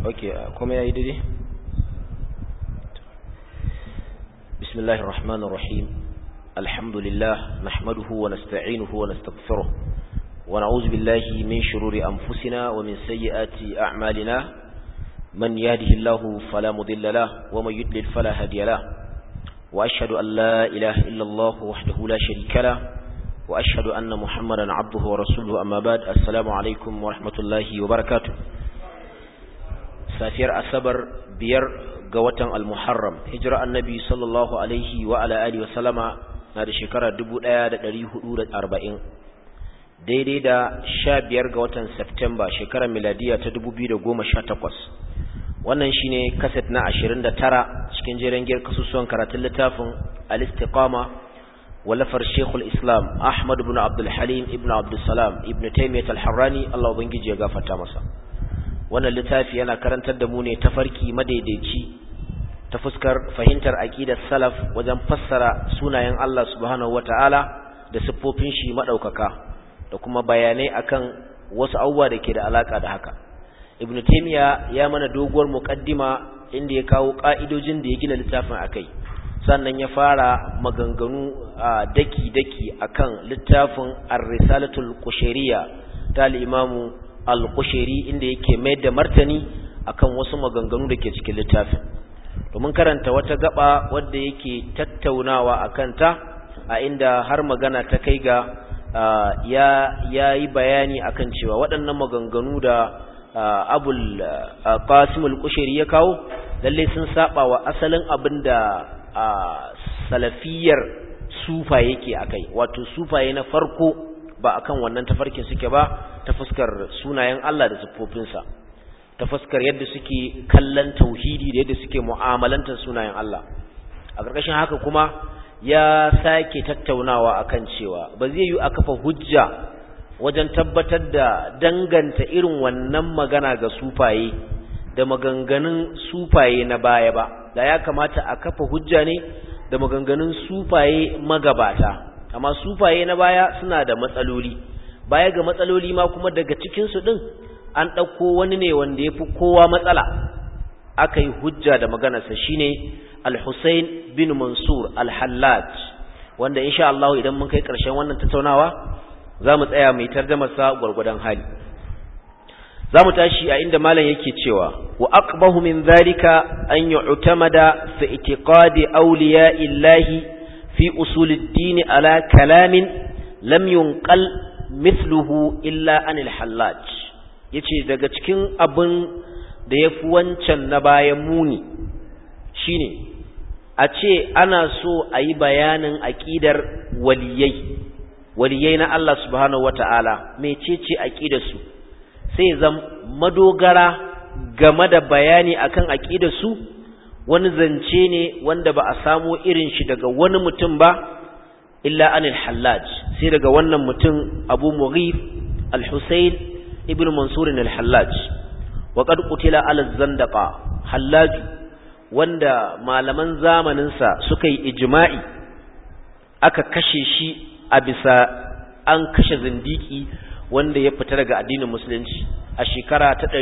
okay kuma yayi daidai bismillahir rahmanir rahim alhamdulillah nahmaduhu wa nasta'inuhu wa nastaghfiruh wa na'udzu billahi min shururi anfusina wa min sayyiati a'malina man yahdihillahu fala mudilla lahu wa man yudlil fala hadiya lahu wa ashhadu an la ilaha illa allah wahdahu la sharika lahu wa ashhadu anna muhammadan 'abduhu wa rasuluhu amma ba'd assalamu alaikum wa rahmatullahi wa barakatuh safiyar asabar biyar ga watan al-muharram hijira annabi sallallahu alaihi wa ala alihi wa sallama na da shekara 1440 daidai da 15 ga watan september shekarar miladiya ta 2018 wannan shine kaset na 29 cikin jeren giyar kasusuwan karatun littafin al-istiqama walafar shekul islam ahmad ibn abdul halim ibn abdul salam ibn taymiyyah al-harrani Allah ubangiji ya gafarta masa wannan littafi yana karantar da mu ne tafarki madaidaici ta fuskar fahimtar aqidar salaf wajen fassara sunayen Allah subhanahu wataala da siffofin shi madaukaka da kuma bayanai akan wasu abubuwa da ke da alaka da haka ibn taymiya ya mana doguwar muqaddima inda ya kawo ka'idojin da ya gina littafin akai sannan ya fara maganganu daki daki akan littafin ar-risalatul qushayriyya ta al-imamu al-Qushayri inda yake mai da martani akan wasu maganganu da ke cikin littafin domin karanta wata gaba wadda yake tattaunawa akan ta a inda har magana ta kai ga ya yayi bayani akan cewa waɗannan maganganu da Abul Qasim al-Qushayri ya kawo lalle sun saba wa asalin abinda salafiyar sufa yake akai wato sufaye na farko ba akan wannan tafarkin suke ba ta fuskar sunayen Allah da siffofinsa ta fuskar yadda suke kallon tauhidi da yadda suke mu'amalantar sunayen Allah a ƙarƙashin haka kuma ya sake tattaunawa akan cewa ba zai yi a kafa hujja wajen tabbatar da danganta irin wannan magana ga sufaye da maganganun sufaye na baya ba da ya kamata a kafa hujja ne da maganganun sufaye magabata amma sufaye na baya suna da matsaloli baya ga matsaloli ma kuma daga cikinsu ɗin an ɗauko wani ne wanda ya fi kowa matsala aka yi hujja da maganarsa shine al-Hussein bin Mansur al-Hallaj wanda insha Allah idan mun kai ƙarshen wannan tattaunawa za mu tsaya mai tarjamarsa gwargwadon hali za mu tashi a inda malam yake cewa wa aqbahu min zalika an yu'tamada fi itiqadi awliya illahi fi usulid-din ala kalamin lam yunqal mithluhu illa anil hallaj yace daga cikin abin da yafi wancan na bayan muni shine a ce ana so a yi bayanin aqidar waliyai waliyai na Allah subhanahu wata'ala mecece aqidar su sai zam madogara game da bayani akan aqidar su wani zance ne wanda ba a samo irin shi daga wani mutum ba illa anil hallaj sai daga wannan mutum abu mughif al-husayn ibn mansur al-hallaj wa qad qutila ala zandaqa hallaj wanda malaman zamanin sa suka yi ijma'i aka kashe shi a bisa an kashe zindiki wanda ya fita daga addinin musulunci a shekara ta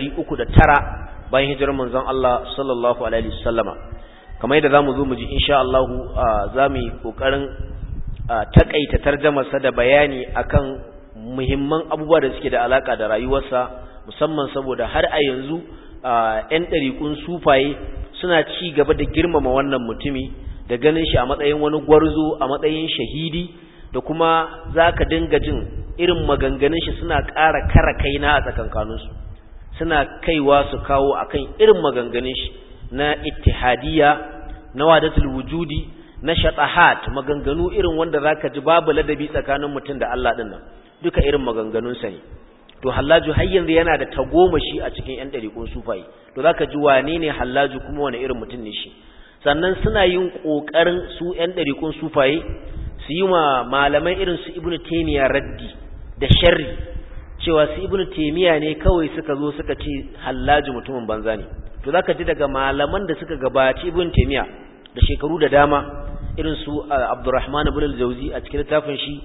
309 bayan hijirar manzon Allah sallallahu alaihi wasallama kamar yadda zamu zo mu ji insha Allah zamu yi kokarin takaita tarjamarsa da bayani akan muhimman abubuwa da suke da alaka da rayuwarsa musamman saboda har a yanzu ƴan ɗariƙun sufaye suna ci gaba da girmama wannan mutumi da ganin shi a matsayin wani gwarzo a matsayin shahidi da kuma zaka dinga jin irin maganganun shi suna ƙara kara kaina a tsakankaninsu suna kaiwa su kawo akan irin maganganun shi na ittihadiyya na wadatul wujudi na shatahat maganganu irin wanda zaka ji babu ladabi tsakanin mutum da Allah din nan duka irin maganganun sa ne to hallaju har yanzu yana da tagomashi a cikin yan dariƙun sufayi to zaka ji wane ne hallaju kuma wani irin mutum ne shi sannan suna yin kokarin su yan dariƙun sufaye su yi ma malamai irin su ibnu taymiya raddi da sharri cewa su ibnu taymiya ne kawai suka zo suka ce hallaju mutumin banza ne to zaka ji daga malaman da suka gabaci ibnu taymiya da shekaru da dama irin su Abdurrahman ibn al-Jawzi a cikin littafin shi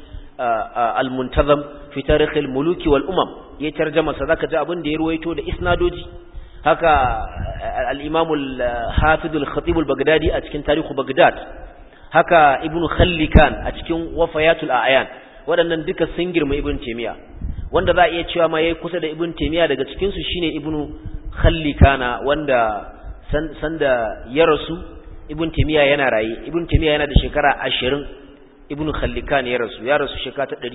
al-Muntazam fi tarikh al-muluki wal umam ya tarjama sa zaka ji abin da ya ruwaito da isnadoji haka al-imam al-hafiz al-khatib al-baghdadi a cikin tarihu baghdad haka ibnu khallikan a cikin wafayatul a'yan waɗannan duka sun girma ibn taymiya wanda za a iya cewa ma yayi kusa da ibn taymiya daga cikin su shine ibnu khallikana wanda sanda ya rasu ibn taymiya yana raye ibn taymiya yana da shekara 20 ibn khallikan ya rasu ya rasu shekara ta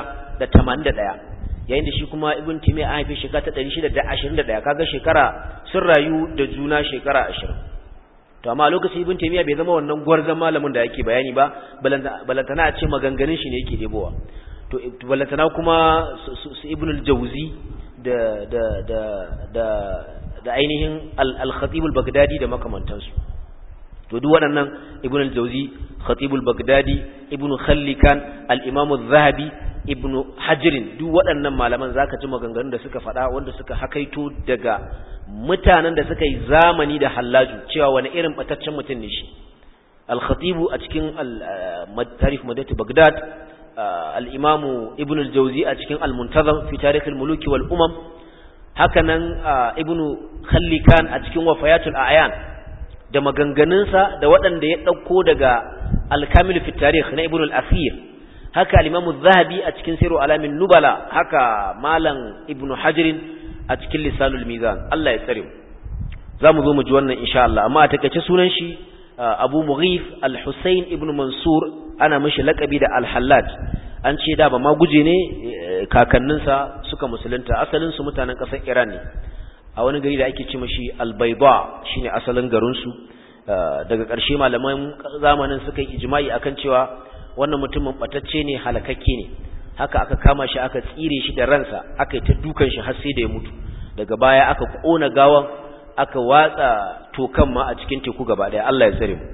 681 yayin da shi kuma ibn taymiya an haife shekara ta 621 kaga shekara sun rayu da juna shekara 20 to amma lokacin ibn taymiya bai zama wannan gwarzon malamin da yake bayani ba balantana a ce maganganun shi ne yake debowa to balantana kuma su ibn al-jawzi da da da da da ainihin al-khatib al-baghdadi da makamantansu to duk waɗannan ibn al-jawzi khatib al-baghdadi ibn khallikan al-imam az-zahabi ibn hajrin duk waɗannan malaman zaka ji maganganun da suka faɗa wanda suka hakaito daga mutanen da suka yi zamani da hallaju cewa wani irin bataccen mutum ne shi al-khatib a cikin tarikh madati baghdad al-imam ibn al-jawzi a cikin al-muntazam fi tarikh al-muluk wal umam hakanan ibn khallikan a cikin wafayatul a'yan da maganganunsa da waɗanda ya ɗauko daga alkamil fi tarikh na ibn al-asir haka al-imam zahabi a cikin siru alamin nubala haka malam ibn hajirin a cikin lisanul mizan Allah ya tsare za mu zo mu ji wannan insha Allah amma a takaice sunan shi abu mughif al-husayn ibn mansur ana mishi lakabi da al-hallaj an ce da ba ma guje ne kakanninsa suka musulunta asalin su mutanen ƙasar iran ne a wani gari da ake ce mashi albaiba shine asalin garinsu daga ƙarshe malaman zamanin suka yi ijma'i akan cewa wannan mutumin batacce ne halakakke ne haka aka kama shi aka tsire shi da ransa aka yi ta dukan shi har sai da ya mutu daga baya aka kona gawan aka watsa tokan ma a cikin teku gaba daya Allah ya tsare mu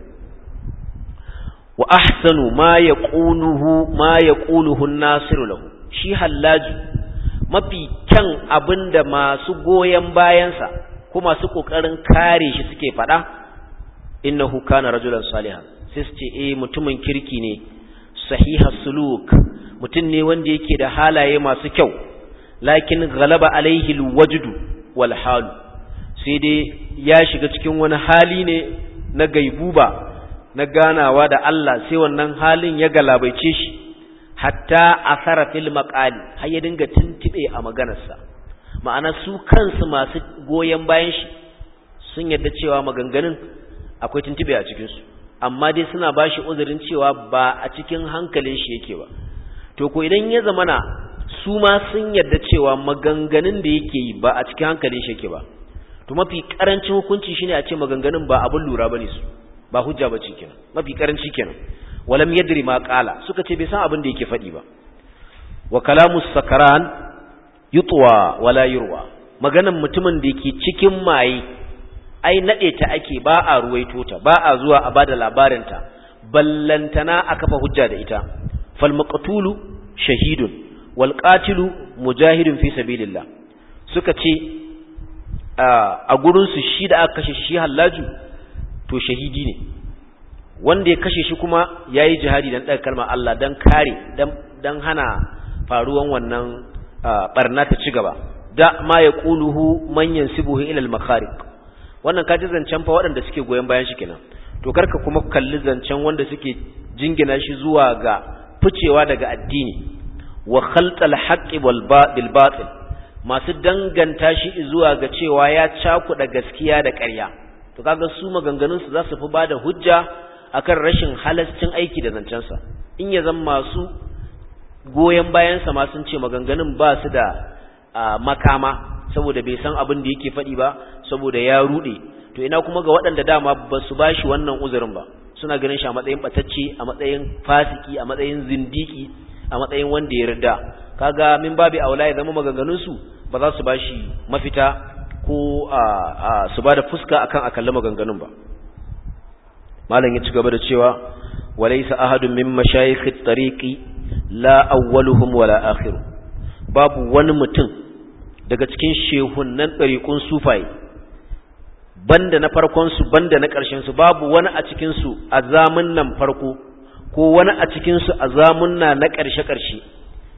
wa ahsanu ma yaquluhu ma yaquluhu an-nasiru lahu shi hallaji mafi kyan abin da masu goyon bayansa ko masu ƙoƙarin kare shi suke faɗa innahu kana rajulan salihan sai su ce eh mutumin kirki ne sahiha suluk mutum ne wanda yake da halaye masu kyau lakin ghalaba alaihi alwajdu wal halu sai dai ya shiga cikin wani hali ne na gaibuba na ganawa da Allah sai wannan halin ya galabaice shi hatta asara fil maqali har ya dinga tuntube a maganarsa ma'ana su kansu masu goyen bayan shi sun yadda cewa maganganun akwai tuntube a cikin su amma dai suna bashi uzurin cewa ba a cikin hankalin shi yake ba to ko idan ya zamana su ma sun yadda cewa maganganun da yake yi ba a cikin hankalin shi yake ba to mafi karancin hukunci shine a ce maganganun ba abun lura bane su ba hujja bace kenan mafi karanci kenan walam yadri ma qala suka ce bai san abin da yake faɗi ba wa kalamu sakaran yutwa wala yurwa maganan mutumin da yake cikin maye ai nade ta ake ba a ruwaito ta ba a zuwa a bada labarin ta ballantana a kafa hujja da ita fal maqtulu shahidun wal qatilu mujahidun fi sabilillah suka ce a gurin su shi da aka kashe shi hallaju to shahidi ne wanda ya kashe shi kuma ya yi jihadi don ɗaga kalmar Allah don kare don hana faruwan wannan ɓarna ta ci gaba da ma ya ƙuluhu manyan sibuhu ilal makarik wannan kaji zancen fa waɗanda suke goyon bayan shi kenan to karka kuma kalli zancen wanda suke jingina shi zuwa ga ficewa daga addini wa khaltal haqqi wal bil batil masu danganta shi zuwa ga cewa ya cakuɗa gaskiya da ƙarya to kaga su maganganun su za su fi bada hujja akan rashin halascin aiki da zancensa in ya zama masu goyon bayansa ma sun ce maganganun ba su da makama saboda bai san abin da yake faɗi ba saboda ya ruɗe to ina kuma ga waɗanda dama ba su ba shi wannan uzurin ba suna ganin shi a matsayin ɓatacce a matsayin fasiki a matsayin zindiki a matsayin wanda ya rida kaga min babi aula ya zama maganganunsu ba za su ba shi mafita ko su ba da fuska akan a kalli maganganun ba malam ya ci gaba da cewa walaysa ahadun min mashayikh at-tariqi la awwaluhum wala akhiru babu wani mutum daga cikin shehunnan tariqun sufai banda na farkon su banda na ƙarshen su babu wani a cikin su a zamun nan farko ko wani a cikin su a zamunna na ƙarshe ƙarshe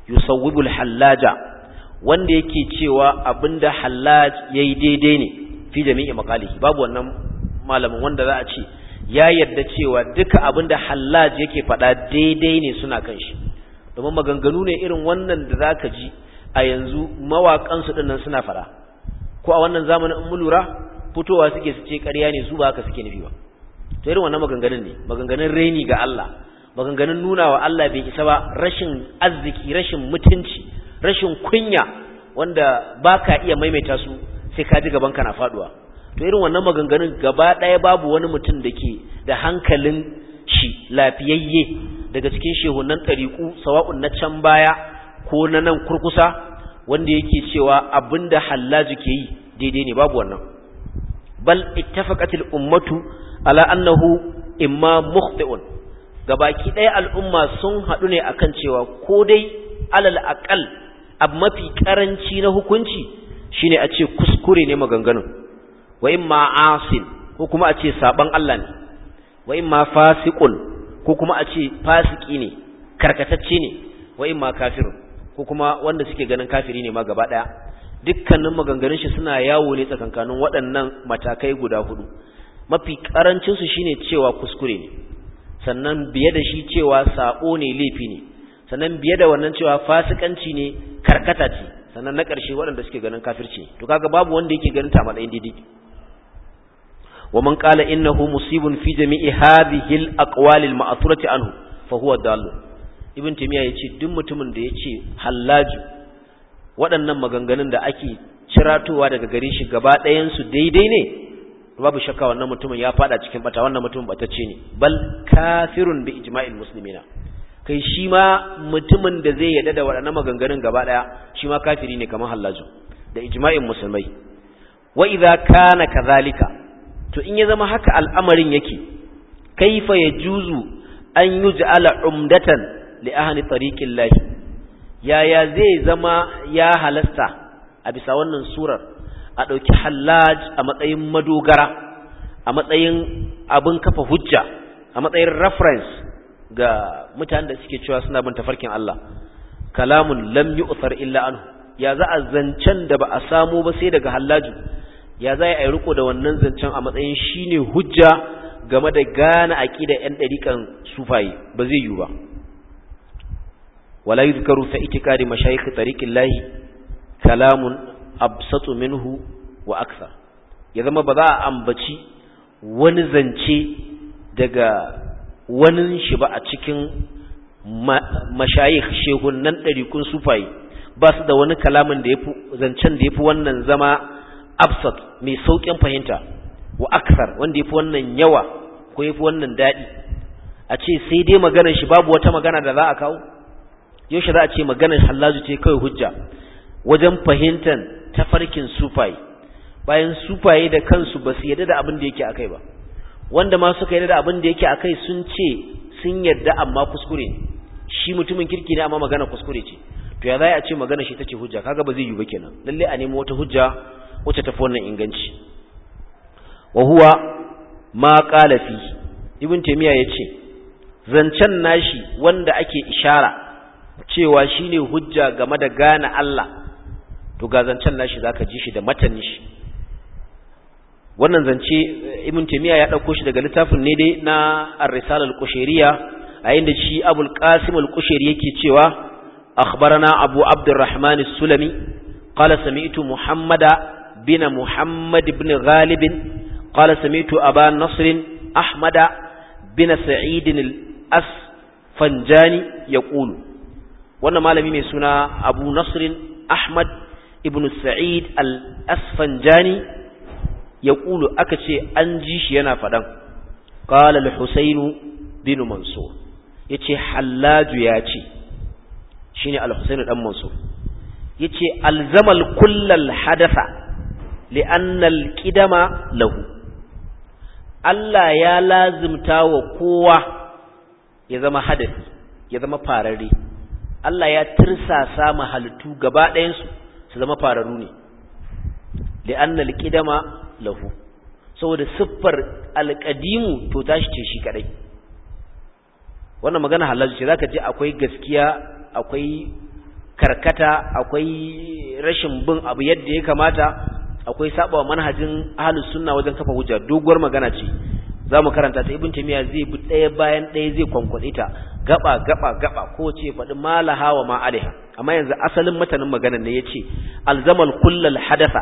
yusawwibul hallaja wanda yake cewa abinda hallaj yayi daidai ne fi jami'i maqalihi babu wannan malamin wanda za a ce ya yadda cewa duka abin da hallaj yake faɗa daidai ne suna kan shi domin maganganu ne irin wannan da zaka ji a yanzu mawaƙansu ɗin nan suna faɗa ko a wannan zamanin in mu lura fitowa suke su ce ƙarya ne su ba haka suke nufi ba to irin wannan maganganun ne maganganun reni ga Allah maganganun nuna wa Allah bai isa ba rashin arziki rashin mutunci rashin kunya wanda baka iya maimaita su sai ka ji gaban ka na faduwa to irin wannan maganganun gaba ɗaya babu wani mutum da ke da hankalin shi lafiyayye daga cikin shehunan ɗariƙu sawa'un na can baya ko na nan kurkusa wanda yake cewa abinda hallaji ke yi daidai ne babu wannan bal ittafaqatil ummatu ala annahu imma mukhti'un gabaki ɗaya al'umma sun haɗu ne akan cewa ko dai alal aqal abu mafi karanci na hukunci shine a ce kuskure ne maganganun wa imma asin ko kuma a ce saban Allah ne wa imma fasiqun ko kuma a ce fasiki ne karkatacce ne wa imma kafirun ko kuma wanda suke ganin kafiri ne ma gaba daya dukkanin maganganun shi suna yawo ne tsakankanin waɗannan matakai guda hudu mafi karancin su shine cewa kuskure ne sannan biye da shi cewa sabo ne laifi ne sannan biye da wannan cewa fasikanci ne karkata ce sannan na ƙarshe waɗanda suke ganin kafirci ne to kaga babu wanda yake ganin ta matsayin daidai wa man qala innahu musibun fi jami'i hadhihi al-aqwal al-ma'thurati anhu fa huwa dalil ibn timiya yace duk mutumin da yace hallaju waɗannan maganganun da ake ciratowa daga gare shi gaba ɗayan su daidai ne babu shakka wannan mutumin ya fada cikin bata wannan mutumin batacce ne bal kafirun bi ijma'il muslimina kai shi ma mutumin da zai yadda da waɗannan maganganun gaba ɗaya shi ma kafiri ne kamar hallaju da ijma'in musulmai wa idza kana kadhalika to in ya zama haka al'amarin yake kaifa yajuzu an yuj'ala umdatan li ahli tariqil lahi yaya zai zama ya halasta a bisa wannan surar a ɗauki hallaj a matsayin madogara a matsayin abin kafa hujja a matsayin reference ga mutanen da suke cewa suna bin tafarkin Allah kalamun lam yu'thar illa anhu ya za a zancen da ba a samu ba sai daga hallaju ya za a yi riko da wannan zancen a matsayin shine hujja game da gane aqida yan dariƙan sufayi ba zai yiwu ba wala yuzkaru fa itikadi mashayikh tariqillahi kalamun absatu minhu wa akthar ya zama ba za a ambaci wani zance daga wani shi ba a cikin mashayikh shehunan ɗarikun sufayi ba su da wani kalamin da yafi zancen da yafi wannan zama absat mai saukin fahimta wa akthar wanda yafi wannan yawa ko yafi wannan daɗi a ce sai dai maganar shi babu wata magana da za a kawo yaushe za a ce maganar hallazu ce kawai hujja wajen fahimtar tafarkin sufaye bayan sufaye da kansu ba su yarda da abin da yake akai ba wanda ma suka yarda da abin da yake akai sun ce sun yarda amma kuskure ne shi mutumin kirki ne amma magana kuskure ce to ya za a ce magana shi tace hujja kaga ba zai yi ba kenan lalle a nemo wata hujja wacce tafi wannan inganci wa huwa ma qala fi ibn taymiya yace zancen nashi wanda ake ishara cewa shine hujja game da gane Allah to ga zancen nashi zaka ji shi da matanin shi wannan zance ibn taymiya ya dauko shi daga littafin ne dai na ar-risala al-qushayriyya a inda shi abul qasim al-qushayri yake cewa akhbarana abu abdurrahman as-sulami qala sami'tu muhammada bin muhammad ibn ghalib qala sami'tu aba nasr ahmada bin sa'id al-asfanjani yaqulu wannan malami mai suna abu nasr ahmad ibn sa'id al-asfanjani ya ƙulu aka ce an ji shi yana faɗan ƙala al-husainu bin mansur ya ce hallaju ya ce shi ne al-husainu ɗan mansur ya ce alzamal kullal hadasa li'annal ƙidama lahu Allah ya lazimta wa kowa ya zama hadasi ya zama fararre Allah ya tirsasa mahalittu gaba ɗayansu su zama fararru ne li'annal ƙidama lahu saboda siffar alƙadimu to tashi ce shi kadai wannan magana halal ce zaka ji akwai gaskiya akwai karkata akwai rashin bin abu yadda ya kamata akwai saba manhajin ahlus sunna wajen kafa hujja doguwar magana ce zamu karanta ta ibn tamiya zai bi daya bayan daya zai kwankwade ta gaba gaba gaba ko ce faɗi malaha wa ma alaiha amma yanzu asalin matanin maganar ne yace alzamal kullal hadatha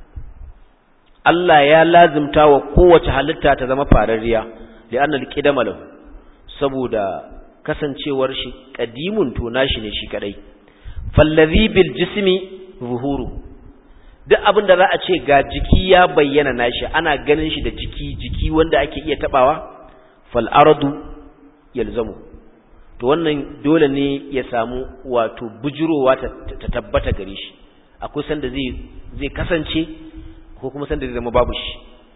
Allah ya lazimta wa kowace halitta ta zama fararriya li'anna al-qidama lahu saboda kasancewar shi qadimun to nashi ne shi kadai fallazi bil jismi zuhuru duk abin da za a ce ga jiki ya bayyana nashi ana ganin shi da jiki jiki wanda ake iya tabawa fal ardu yalzamu to wannan dole ne ya samu wato bujurowa ta tabbata gare shi akwai sanda zai zai kasance ko kuma sanda zai zama babu shi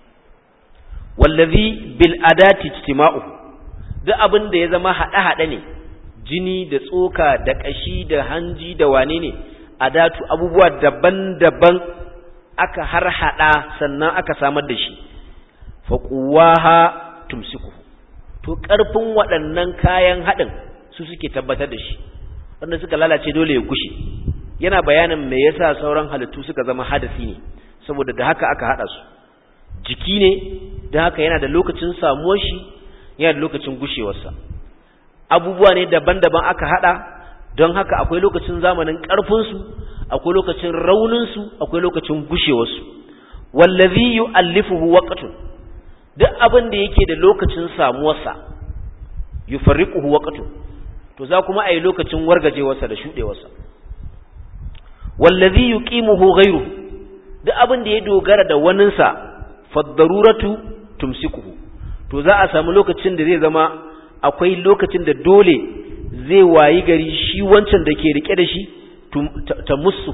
wallazi bil adati ijtima'u duk abin da ya zama hada hada ne jini da tsoka da kashi da hanji da wane ne adatu abubuwa daban-daban aka har hada sannan aka samar da shi fa quwaha tumsiku to karfin waɗannan kayan hadin su suke tabbatar da shi wanda suka lalace dole ya gushe yana bayanin me yasa sauran halittu suka zama hadasi ne saboda da haka aka hada su jiki ne da haka yana da lokacin samuwar shi yana da lokacin gushewarsa abubuwa ne daban-daban aka hada don haka akwai lokacin zamanin ƙarfinsu akwai lokacin rauninsu akwai lokacin gushewarsu wallazi yu'allifuhu waqtun duk abin da yake da lokacin samuwarsa yufarriquhu waqtun to za kuma ayi lokacin wargajewarsa da shudewarsa wallazi yuqimuhu ghayruhu duk abin da ya dogara da waninsa faddaruratu tumsikuhu to za a samu lokacin da zai zama akwai lokacin da dole zai wayi gari shi wancan da ke rike da shi ta musu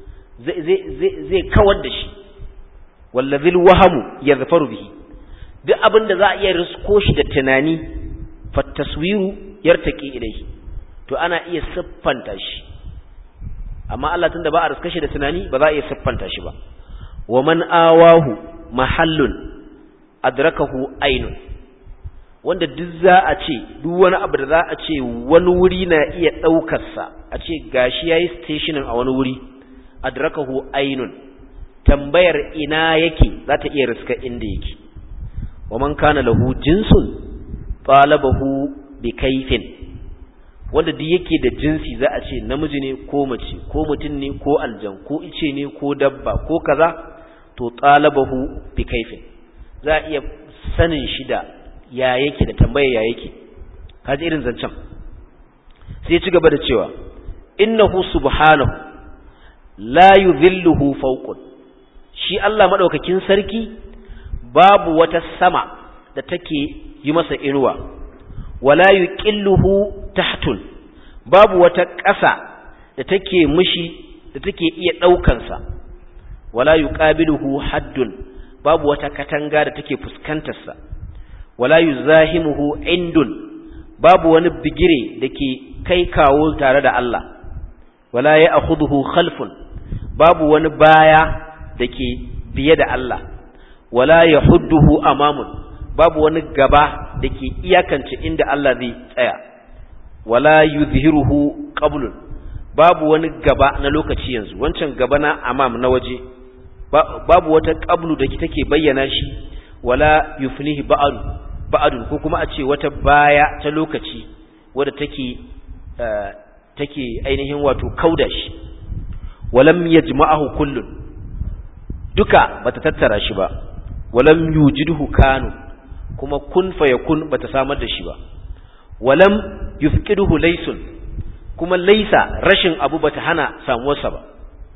zai kawar da shi wallazil wahamu ya zafaru bihi duk abin da za a iya risko shi da tunani fattaswiru yartaki ilai to ana iya siffanta shi amma Allah tunda ba a riska shi da tunani ba za a iya siffanta shi ba wa man awahu mahallun adrakahu ainun wanda duk za a ce duk wani abu da za a ce wani wuri na iya ɗaukarsa a ce gashi ya yi stationin a wani wuri adrakahu ainun tambayar ina yake za ta iya riska inda yake wa man kana lahu jinsun talabahu bi kaifin wanda duk yake da jinsi za a ce namiji ne ko mace ko mutum ne ko aljan ko ice ne ko dabba ko kaza to talabahu bi kaifin za a iya sanin shi da ya yake da tambaya ya yake kaji irin zancen sai ci gaba da cewa innahu subhanahu la yudhilluhu fawqun shi Allah madaukakin sarki babu wata sama da take yi masa inuwa wala yuqilluhu tahtun babu wata ƙasa da take mishi da take iya ɗaukansa wala yuqabiluhu haddun babu wata katanga da take fuskantarsa wala yuzahimuhu indun babu wani bigire dake kai kawo tare da Allah wala ya'khudhuhu khalfun babu wani baya dake biye da Allah wala yahudduhu amamun babu wani gaba dake iyakance inda Allah zai tsaya wala yuzhiruhu qablun babu wani gaba na lokaci yanzu wancan gaba na amam na waje babu wata qablu da take bayyana shi wala yufnihi ba'du ba'dun ko kuma a ce wata baya ta lokaci wadda take take ainihin wato kauda shi walam yajma'ahu kullun duka bata tattara shi ba walam yujidhu kanu kuma kun fayakun bata samar da shi ba walam yufqiduhu laysun kuma laysa rashin abu bata hana samuwarsa ba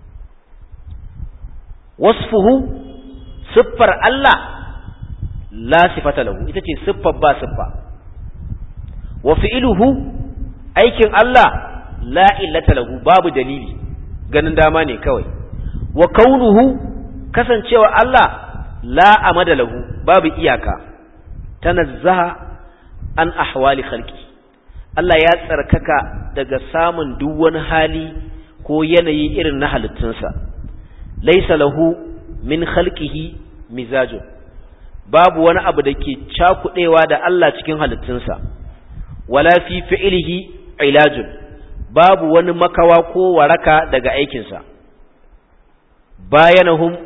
wasfuhu siffar Allah la sifata lahu ita ce siffar ba siffa wa fi'luhu aikin Allah la illata lahu babu dalili ganin dama ne kawai wa kaunuhu kasancewa Allah la amada lahu babu iyaka tanazzaha an ahwali khalqi Allah ya tsarkaka daga samun duk wani hali ko yanayi irin na halittunsa laisa lahu min khalqihi mizajun babu wani abu da ke cakudewa da Allah cikin halittunsa wala fi fi'lihi ilajun babu wani makawa ko waraka daga aikinsa bayanahum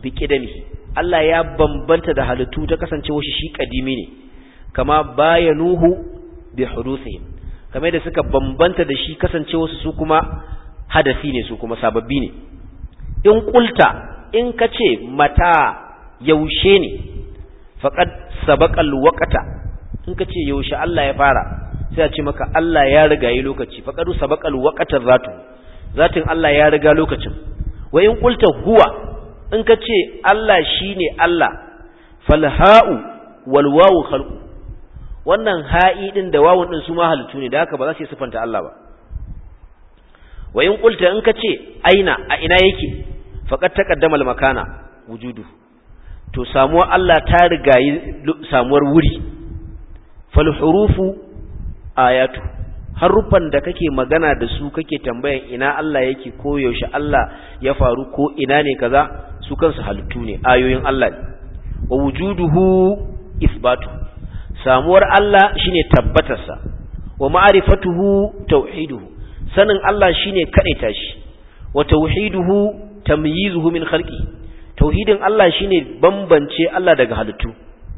bi qidamihi Allah ya bambanta da halittu ta kasancewa shi shi kadimi ne kama bayanuhu bi hudusihim kamar da suka bambanta da shi kasancewa su kuma hadasi ne su kuma sababbi ne in kulta in kace mata yaushe ne faqad sabaqal waqta in kace yaushe Allah ya fara sai a ce maka Allah ya riga yi lokaci faqadu sabaqal waqta zatu zatin Allah ya riga lokacin wa in kulta huwa in kace Allah shine Allah falha'u wal wawu khalqu wannan ha'i din da wawun din su ma halittu ne da haka ba za su yi sifanta Allah ba wa in qulta in kace aina a ina yake faqad taqaddama al-makana wujudu to samuwar Allah ta rigayi samuwar wuri fal hurufu ayatu harufan da kake magana da su kake tambayan ina Allah yake ko yaushe Allah ya faru ko ina ne kaza su kansu halittu ne ayoyin Allah ne wa wujuduhu isbatu samuwar Allah shine tabbatarsa wa ma'rifatuhu tauhiduhu sanin Allah shine kadaita shi wa tauhiduhu tamyizuhu min khalqi tauhidin Allah shine bambance Allah daga halittu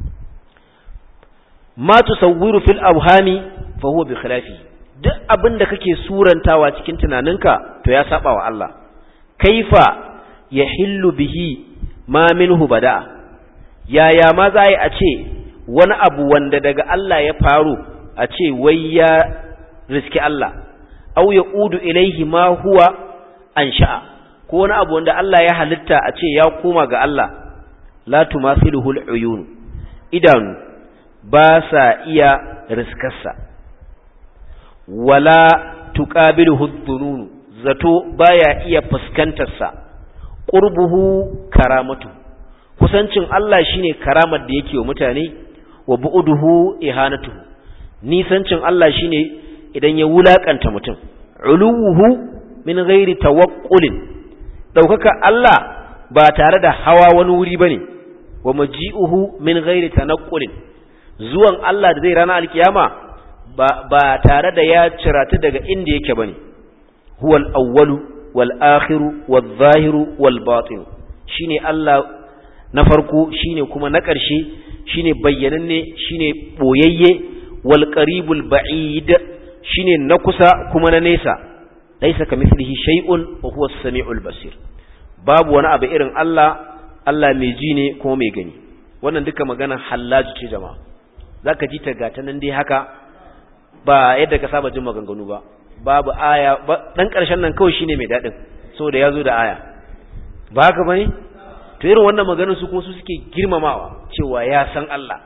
ma tusawwiru fil awhami fa huwa bi khilafi duk abinda kake surantawa cikin tunaninka to ya saba wa Allah kaifa yahillu bihi ma minhu bada'a yaya ma za a ce wani abu wanda daga Allah ya faru a ce wai ya riski Allah au ya udu ilaihi ma huwa ansha'a ko wani abu wanda Allah ya halitta a ce ya koma ga Allah la tumathiluhu al-uyun idanu ba sa iya riskarsa wala tuqabiluhu ad-dunun zato baya iya fuskantar sa qurbuhu karamatu kusancin Allah shine karamar da yake wa mutane wa bu'uduhu ihanatuhu nisancin Allah shine idan ya wulakanta mutum uluwuhu min ghairi tawaqqulin daukaka Allah ba tare da hawa wani wuri bane wa maji'uhu min ghairi tanaqqulin zuwan Allah da zai rana alkiyama ba ba tare da ya cirata daga inda yake bane huwal awwalu wal akhiru wal zahiru wal batin shine Allah na farko shine kuma na ƙarshe shine bayyananne shine boyayye wal qaribul ba'id shine na kusa kuma na nesa laysa kamithlihi shay'un wa huwa as-sami'ul basir babu wani abu irin Allah Allah mai ji ne kuma mai gani wannan duka magana hallaju ce jama'a zaka ji ta gata nan dai haka ba yadda ka saba jin maganganu ba babu aya dan ƙarshen nan kawai shine mai dadin saboda yazo da aya ba haka bane to irin wannan maganar su kuma su suke girmamawa cewa ya san Allah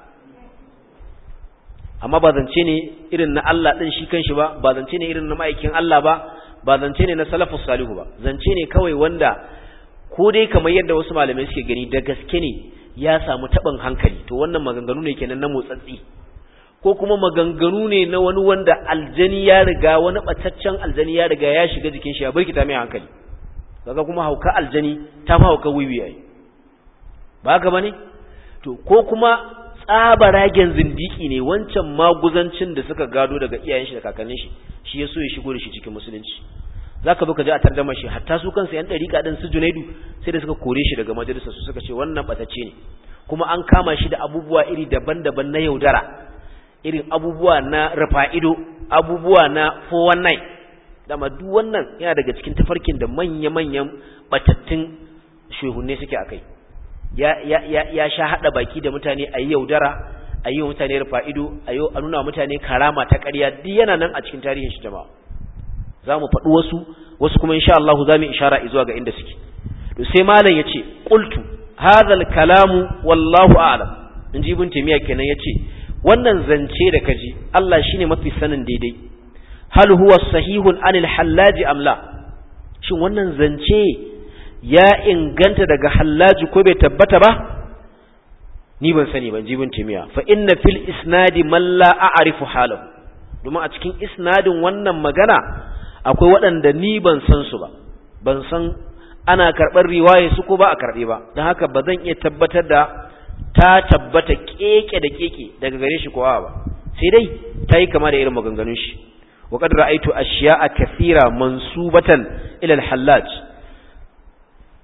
amma ba zance ne irin na Allah din shi kanshi ba ba zance ne irin na ma'aikin Allah ba ba zance ne na salafus salihu ba zance ne kawai wanda ko dai kamar yadda wasu malamai suke gani da gaske ne ya samu taɓin hankali to wannan maganganu ne kenan na motsatsi ko kuma maganganu ne na wani wanda aljani ya riga wani ɓataccen aljani ya riga ya shiga jikin shi ya birkita mai hankali kaga kuma hauka aljani ta fi hauka wiwi yayi ba haka bane to ko kuma tsabaragen zindiki ne wancan maguzancin da suka gado daga iyayen shi da kakannin shi shi ya so ya shigo da shi cikin musulunci zaka bi ka ji a tardama shi hatta su kansu yan dariƙa din su Junaidu sai da suka kore shi daga majalisar su suka ce wannan batacce ne kuma an kama shi da abubuwa iri daban-daban na yaudara irin abubuwa na rafa'ido abubuwa na 419 dama duk wannan yana daga cikin tafarkin da manya-manyan batattun shehunne suke akai ya ya ya ya sha hada baki da mutane ayi yaudara ayi mutane rufa'ido ayo a nuna mutane karama ta ƙarya duk yana nan a cikin tarihin shi jama'a zamu faɗi wasu wasu kuma insha Allah zamu ishara zuwa ga inda suke to sai malam yace qultu hadha al-kalamu wallahu a'lam inji ibn taymiya kenan yace wannan zance da kaji Allah shine mafi sanin daidai hal huwa sahihun anil hallaji am la shin wannan zance ya inganta daga hallaji ko bai tabbata ba ni ban sani ban jibin timiya fa inna fil isnadi man la a'rifu halahu domin a cikin isnadin wannan magana akwai waɗanda ni ban san su ba ban san ana karɓar riwaye su ko ba a karɓe ba don haka ba zan iya tabbatar da ta tabbata keke da keke daga gare shi kowa ba sai dai ta yi kama da irin maganganun shi wa qad ra'aytu ashiya'a kathira mansubatan ila al-hallaj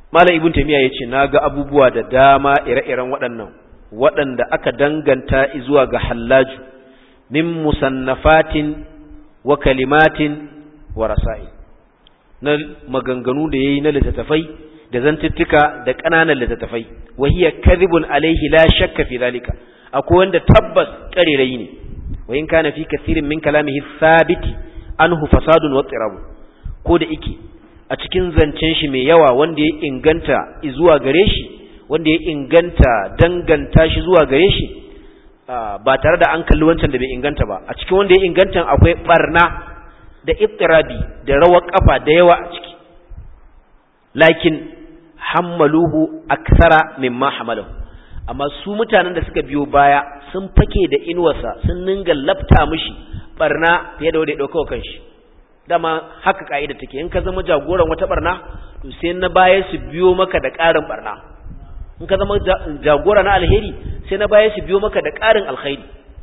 malam ibn taymiya yace naga abubuwa da dama ire-iren waɗannan waɗanda aka danganta zuwa ga hallaju min musannafatin wa kalimatin wa rasa'i na maganganu da yayi na littattafai da zantuttuka da ƙananan littattafai wa hiya kadhibun alaihi la shakka fi zalika akwai wanda tabbas ƙarerayi ne wa in kana fi kathirin min kalamihi thabiti anhu fasadun wa tirabu ko da ike a cikin zancen shi mai yawa wanda ya inganta zuwa gare shi wanda ya inganta danganta shi zuwa gare shi ba tare da an kalli wancan da bai inganta ba a cikin wanda ya inganta akwai barna da ittirabi da rawar kafa da yawa a ciki lakin hammaluhu aksara mimma hamalahu amma su mutanen da suka biyo baya sun fake da inuwarsa sun ninga lafta mishi barna fiye da wanda ya dauka kanshi dama haka ka'ida take in ka zama jagoran wata barna to sai na baya su biyo maka da ƙarin barna in ka zama jagora na alheri sai na baya su biyo maka da ƙarin alkhairi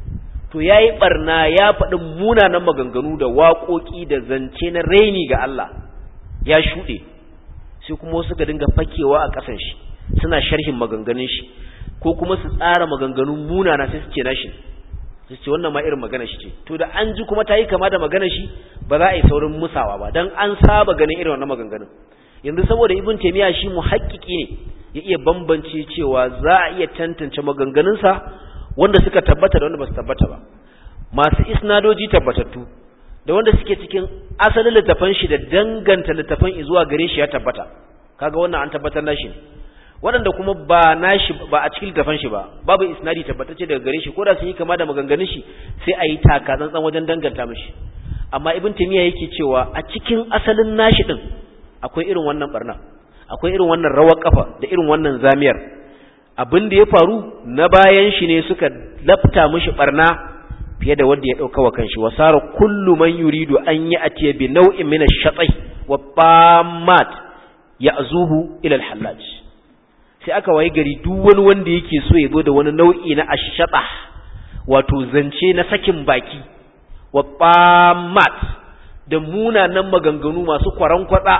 to yayi barna ya faɗi munanan maganganu da waƙoƙi da zance na raini ga Allah ya shuɗe sai kuma wasu ga dinga fakewa a ƙasan shi suna sharhin maganganun shi ko kuma su tsara maganganun munana sai su ce nashi su ce wannan ma irin magana shi ce to da an ji kuma ta yi kama da magana shi ba za a yi saurin musawa ba dan an saba ganin irin wannan maganganun yanzu saboda ibn taymiya shi muhakkiki ne ya iya bambance cewa za a iya tantance maganganunsa wanda suka tabbata da wanda ba su tabbata ba masu isnadoji tabbatattu da wanda suke cikin asalin littafan shi da danganta littafan zuwa gare shi ya tabbata kaga wannan an tabbatar nashi waɗanda kuma ba nashi ba a cikin littafan shi ba babu isnadi tabbatacce daga gare shi ko da sun yi kama da maganganun shi sai a yi taka tsantsan wajen danganta mishi amma ibn taymiya yake cewa a cikin asalin nashi din akwai irin wannan barna akwai irin wannan rawar kafa da irin wannan zamiyar abin da ya faru na bayan shi ne suka lafta mishi barna fiye da wanda ya dauka wa kanshi wasara kullu man yuridu an yi atiya bi nau'in min ash-shatai wa bamat ya'zuhu ila al-hallaj sai aka waye gari duk wani wanda yake so ya zo da wani nau'i na ash-shata wato zance na sakin baki wa bamat da munanan maganganu masu kwaran kwatsa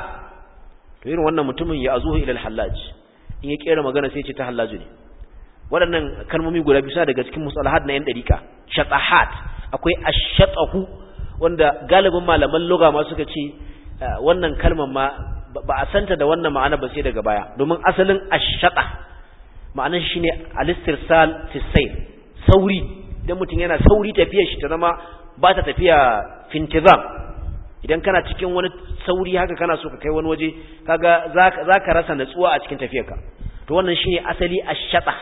to irin wannan mutumin ya azuhu ila al-hallaj in ya kera magana sai ya ce ta hallaju ne waɗannan kalmomi guda biyu suna daga cikin musalahat na yan dariƙa shatahat akwai ashatahu wanda galibin malaman lugha ma suka ce wannan kalmar ma ba a santa da wannan ma'ana ba sai daga baya domin asalin ashata ma'anar shi shine alistirsal fi sayr sauri idan mutum yana sauri tafiyar shi ta zama ba ta tafiya fintizam idan kana cikin wani sauri haka kana so ka kai wani waje kaga zaka rasa natsuwa a cikin tafiyarka to wannan shine asali ashata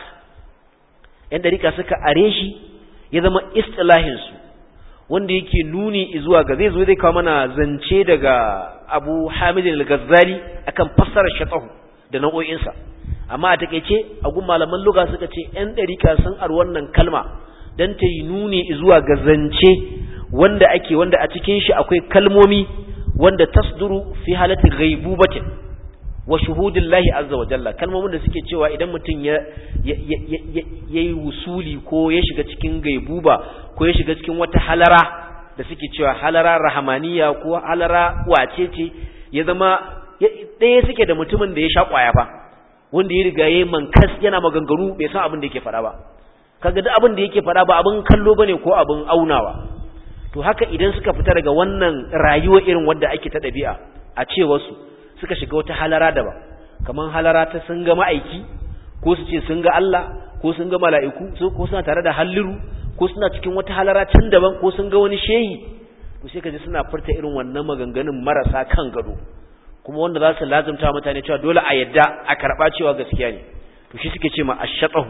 yan dariƙa suka are shi ya zama istilahinsu wanda yake nuni zuwa ga zai zo zai kawo mana zance daga abu hamidin al-ghazali akan fassarar shatahu da nau'o'insa amma a takeice a gun malaman luga suka ce yan dariƙa sun ar wannan kalma dan ta yi nuni zuwa ga zance wanda ake wanda a cikin shi akwai kalmomi wanda tasduru fi halati ghaibubatin wa shuhudillahi azza wa jalla kalmomin da suke cewa idan mutum ya yayi wusuli ko ya shiga cikin gaibuba ko ya shiga cikin wata halara da suke cewa halara rahamaniya ko halara wacece ya zama ɗaya suke da mutumin da ya sha kwaya fa wanda ya riga yayi mankas yana maganganu bai san abin da yake faɗa ba kaga duk abin da yake faɗa ba abin kallo bane ko abin aunawa to haka idan suka fita daga wannan rayuwa irin wanda ake ta ɗabi'a a ce wasu suka shiga wata halara daban kaman halara ta sun ga ma'aiki ko su ce sun ga Allah ko sun ga mala'iku ko suna tare da halliru ko suna cikin wata halara can daban ko sun ga wani shehi to sai kaji suna furta irin wannan maganganun marasa kan gado kuma wanda za su lazumta mutane cewa dole a yadda a karɓa cewa gaskiya ne to shi suke ce ma ashatahu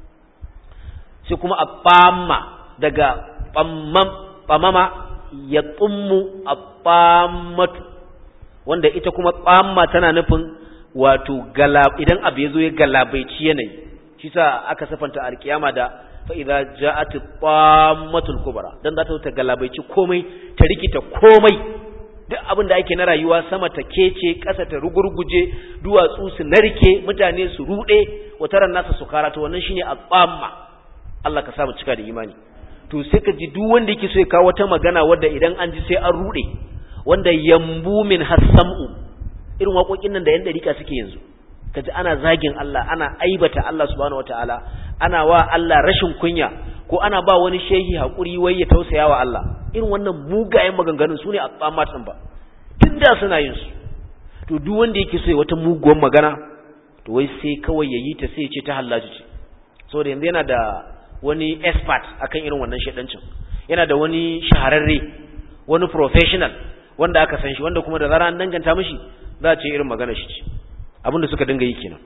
sai kuma a ɓamma daga ɓamama ya tsummu a ɓammatu wanda ita kuma ɓamma tana nufin wato idan abu ya zo ya galabaici yanayi shi sa aka sifanta alkiyama da fa'iza ja'ati ɓammatul kubra don za ta ta galabaici komai ta rikita komai duk abin da ake na rayuwa sama ta kece ƙasa ta rugurguje duwatsu su narke mutane su ruɗe wataran nasa su karata wannan shine a ɓamma Allah ka samu cika da imani to sai ka ji duk wanda yake so ya kawo wata magana wadda idan an ji sai an rude wanda yambu min hasam'u irin waƙoƙin nan da yan dariƙa suke yanzu kaji ana zagin Allah ana aibata Allah subhanahu wataala ana wa Allah rashin kunya ko ana ba wani shehi hakuri wai ya tausaya wa Allah irin wannan mugayen maganganun sune a tsammat din ba tunda suna yin su to duk wanda yake so ya wata muguwar magana to wai sai kawai yayi ta sai ya ce ta hallaji ce saboda yanzu yana da wani expert akan irin wannan shedancin yana da wani shahararre wani professional wanda aka san shi wanda kuma da zara an danganta mishi za a ce irin magana shi ce abinda suka dinga yi kenan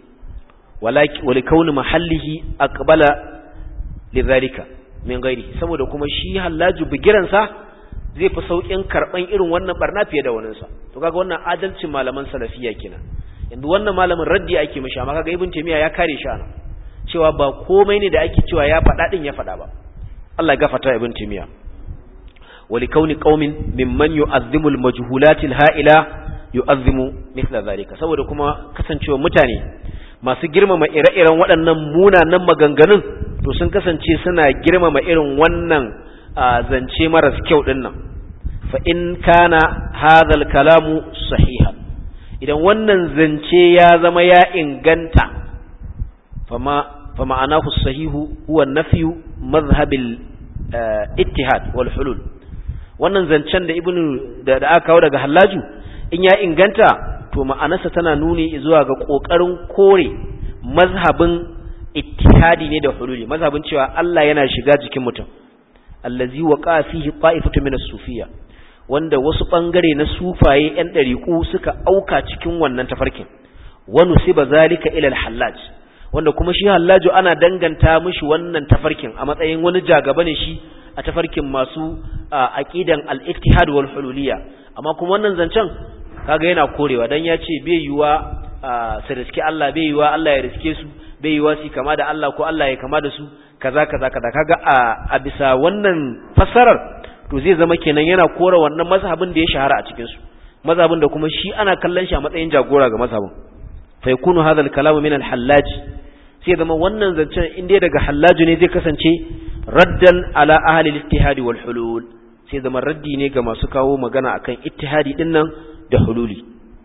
wali kauni mahallihi aqbala lidhalika min ghairi saboda kuma shi hallaju bigiransa zai fi saukin karban irin wannan barna fiye da waninsa to kaga wannan adalcin malaman salafiya kenan yanzu wannan malamin raddi ake mishi amma kaga ibn taymiya ya kare shi ana cewa ba komai ne da ake cewa ya faɗa din ya faɗa ba Allah ya gafarta ibn taymiya wali kauni qaumin mimman yu'azzimu al-majhulati al-ha'ila yu'azzimu mithla zalika saboda kuma kasancewa mutane masu girmama ire-iren waɗannan munanan maganganun to sun kasance suna girmama irin wannan zance maras kyau din nan fa in kana hadha al-kalamu sahiha idan wannan zance ya zama ya inganta fama فمعناه الصحيح هو نفي مذهب ittihad wal hulul wannan zancen da ibnu da aka kawo daga hallaju in ya inganta to ma'anarsa tana nuni zuwa ga kokarin kore mazhabin ittihadi ne da hululi mazhabin cewa Allah yana shiga jikin mutum allazi waqa fihi qa'ifatu min as-sufiyya wanda wasu bangare na sufaye yan dariku suka auka cikin wannan tafarkin wa nusiba zalika ila al-hallaj wanda kuma shi hallaju ana danganta mishi wannan tafarkin a matsayin wani jagaba ne shi a tafarkin masu aqidan al-ittihad wal hululiyya amma kuma wannan zancen kaga yana korewa dan ya ce bai yiwa su riske Allah bai yiwa Allah ya riske su bai yiwa su kama da Allah ko Allah ya kama da su kaza kaza kaza kaga a bisa wannan fassarar to zai zama kenan yana kora wannan mazhabin da ya shahara a cikin su mazhabin da kuma shi ana kallon shi a matsayin jagora ga mazhabin fa yakunu hadha al-kalamu min al-hallaj sai zama wannan zancen in dai daga hallaju ne zai kasance raddan ala ahli al-ittihad wal hulul sai zama raddi ne ga masu kawo magana akan ittihadi din nan da hululi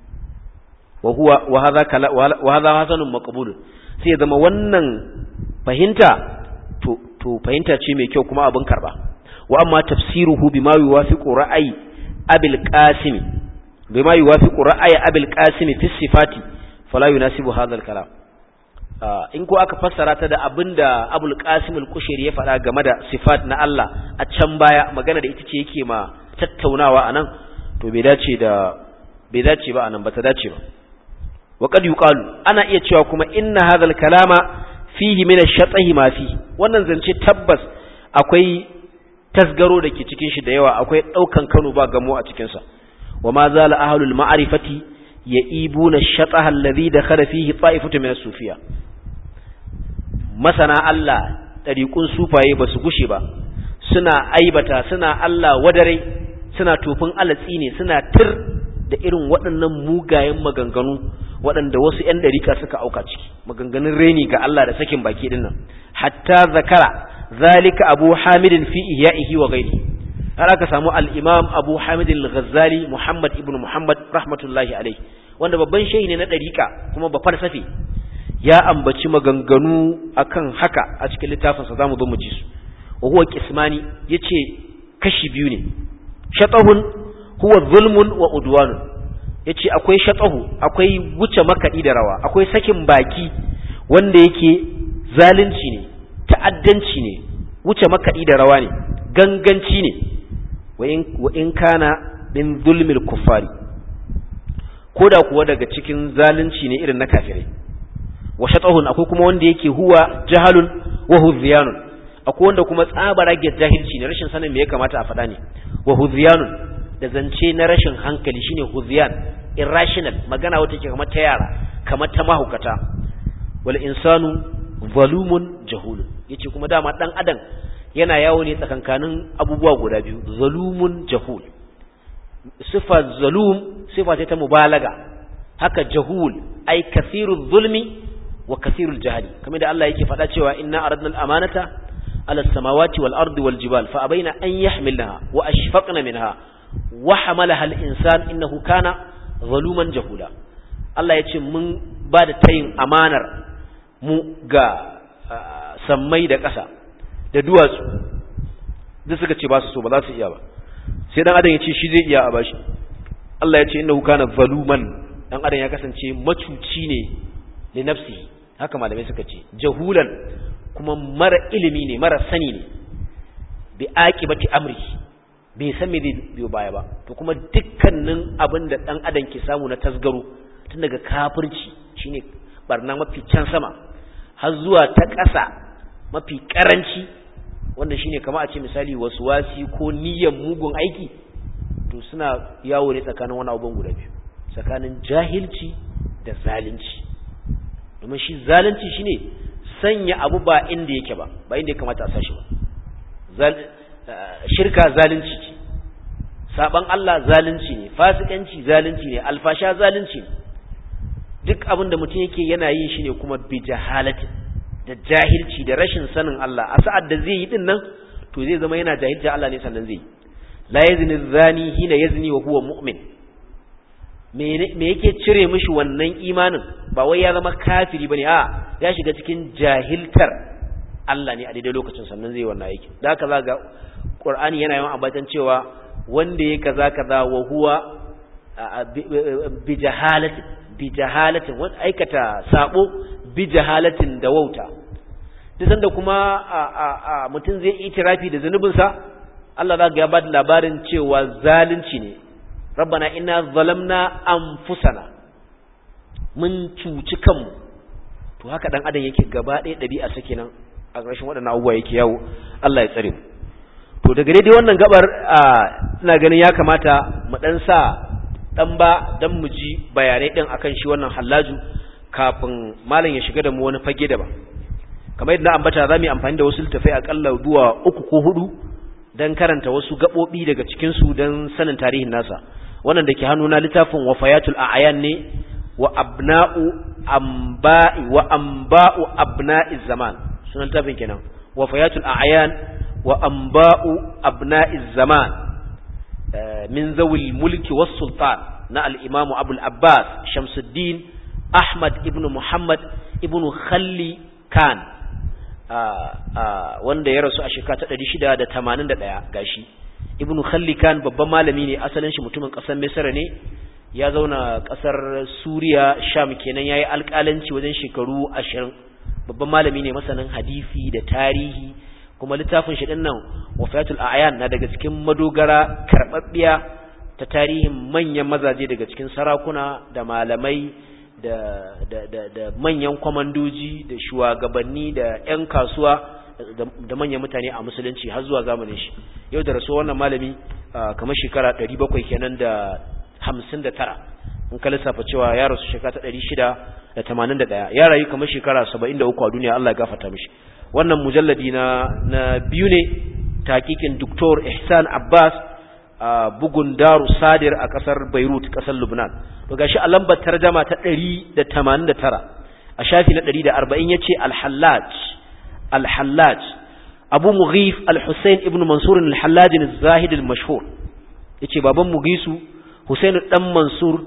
wa huwa wa hadha kala wa hadha hasanun maqbul sai zama wannan fahimta to to fahimta ce mai kyau kuma abin karba wa amma tafsiruhu bima yuwafiqu ra'ayi abil qasim bima yuwafiqu ra'ayi abil qasim fi sifati fala yunasibu hadha al-kalam in ko aka fassara ta da abinda Abul Qasim al-Kushairi ya faɗa game da sifat na Allah a can baya magana da ita ce yake ma tattaunawa anan to bai dace da bai dace ba anan ba ta dace ba wa qad yuqalu ana iya cewa kuma inna hadha al-kalama fihi min ash-shatahi ma fi wannan zance tabbas akwai tasgaro da ke cikin shi da yawa akwai daukan Kano ba gamo a cikin sa wa ma zala ahlul ma'rifati ya'ibuna ash-shataha alladhi dakhala fihi ta'ifatu min as-sufiyya masana Allah ɗariƙun sufaye ba su gushe ba suna aibata suna Allah wadare suna tofin alatsi ne suna tir da irin waɗannan mugayen maganganu waɗanda wasu ‘yan ɗariƙa suka auka ciki maganganun reni ga Allah da sakin baki ɗin nan hatta zakara zalika abu hamidin fi ihya'ihi wa gairi har aka samu al-imam abu hamidin al-ghazali muhammad ibn muhammad rahmatullahi alaihi wanda babban shehi ne na ɗariƙa kuma ba falsafi ya ambaci maganganu akan haka a cikin littafinsa za mu zo mu ji su wa huwa qismani yace kashi biyu ne shatahun huwa zulmun wa udwanun yace akwai shatahu akwai wuce makadi da rawa akwai sakin baki wanda yake zalunci ne ta'addanci ne wuce makadi da rawa ne ganganci ne wa in wa in kana min zulmil kuffari koda kuwa daga cikin zalunci ne irin na kafirai wa shatahun akwai kuma wanda yake huwa jahalun wa hudhiyanun akwai wanda kuma tsabarage jahilci ne rashin sanin me ya kamata a faɗa ne wa hudhiyanun da zance na rashin hankali shine hudhiyan irrational magana wata ke kamar ta yara kamar ta mahukata wal insanu zalumun jahul yace kuma dama dan adam yana yawo ne tsakankanin abubuwa guda biyu zalumun jahul sifa zalum sifa ta mubalaga haka jahul ai kasirul zulmi wa kasirul jahali kamar da Allah yake faɗa cewa inna aradna al-amanata ala as-samawati wal ardi wal jibal fa abaina an yahmilnaha wa ashfaqna minha wa hamalaha al-insan innahu kana zaluman jahula Allah yace mun ba da tayin amanar mu ga sammai da ƙasa da duwatsu duk suka ce ba su so ba za su iya ba sai dan adam ya ce shi zai iya a bashi Allah ya ce innahu kana zaluman dan adam ya kasance macuci ne li nafsi haka malamai suka ce jahulan kuma mara ilimi ne mara sani ne bi aqibati amri bai san me zai biyo baya ba to kuma dukkanin abin da dan adam ke samu na tasgaro tun daga kafirci shine barna mafi can sama har zuwa ta ƙasa mafi karanci wanda shine kama a ce misali wasi ko niyyar mugun aiki to suna yawo ne tsakanin wani abubuwan guda biyu tsakanin jahilci da zalunci domin shi zalunci shine sanya abu ba inda yake ba ba inda ya kamata a sashi ba shirka zalunci ce saban Allah zalunci ne fasikanci zalunci ne alfasha zalunci ne duk abin da mutum yake yana yin shi ne kuma bi jahalatin da jahilci da rashin sanin Allah a sa'ad da zai yi din nan to zai zama yana jahilta Allah ne sannan zai yi la yazni zani hina yazni wa huwa mu'min me yake cire mishi wannan imanin ba wai ya zama kafiri bane a ya shiga cikin jahiltar Allah ne a daidai lokacin sannan zai yi wannan aiki da haka za ga Qur'ani yana yawan ambatan cewa wanda ya kaza kaza wa huwa bi jahalatin bi jahalatin wanda aikata sabo bi jahalatin da wauta duk sanda kuma mutum zai itirafi da zanubinsa Allah za ga ya bada labarin cewa zalunci ne rabbana inna zalamna anfusana mun cuci kanmu to haka dan adam yake gaba ɗaya ɗabi'a sake nan a ƙarshen waɗannan abubuwa yake yawo Allah ya tsare mu to daga dai wannan gabar ina ganin ya kamata mu dan sa dan ba dan mu ji bayanai din akan shi wannan hallaju kafin malam ya shiga da mu wani fage daban kamar yadda na ambata za mu yi amfani da wasu littafai akalla duwa uku ko hudu don karanta wasu gaɓoɓi daga cikinsu don sanin tarihin nasa wannan da ke hannuna littafin wafayatul a'ayan ne wa abna'u amba'i wa amba'u abna'iz zaman sunan littafin kenan wafayatul a'ayan wa amba'u abna'iz zaman min zawil mulki was sultan na al-imamu abul abbas shamsuddin ahmad ibn muhammad ibn khalli kan wanda ya rasu a shekara ta 681 gashi ibnu khallikan babban malami ne asalin shi mutumin kasar misra ne ya zauna kasar suriya sham kenan yayi alƙalanci wajen shekaru 20 babban malami ne masanin hadisi da tarihi kuma littafin shi din nan wafayatul a'yan na daga cikin madogara karbabbiya ta tarihin manyan mazaje daga cikin sarakuna da malamai da, da, da, da manyan kwamandoji da shugabanni da 'yan kasuwa da manyan mutane a musulunci har zuwa zamanin shi yau da rasuwa wannan malami kamar shekara 700 kenan da 59 in ka lissafa cewa ya rasu shekara ta 681 ya rayu kamar shekara 73 a duniya Allah ya gafarta mishi wannan mujalladi na na biyu ne takikin Dr. Ihsan Abbas a bugun Daru Sadir a kasar Beirut kasar Lebanon to gashi a lambar tarjama ta 189 a shafi na 140 yace Al-Hallaj Al-Hallaj Abu Mughif Al-Husayn ibn Mansur Al-Hallaj al-Zahid al-mashhur yace baban Mughisu Husayn dan Mansur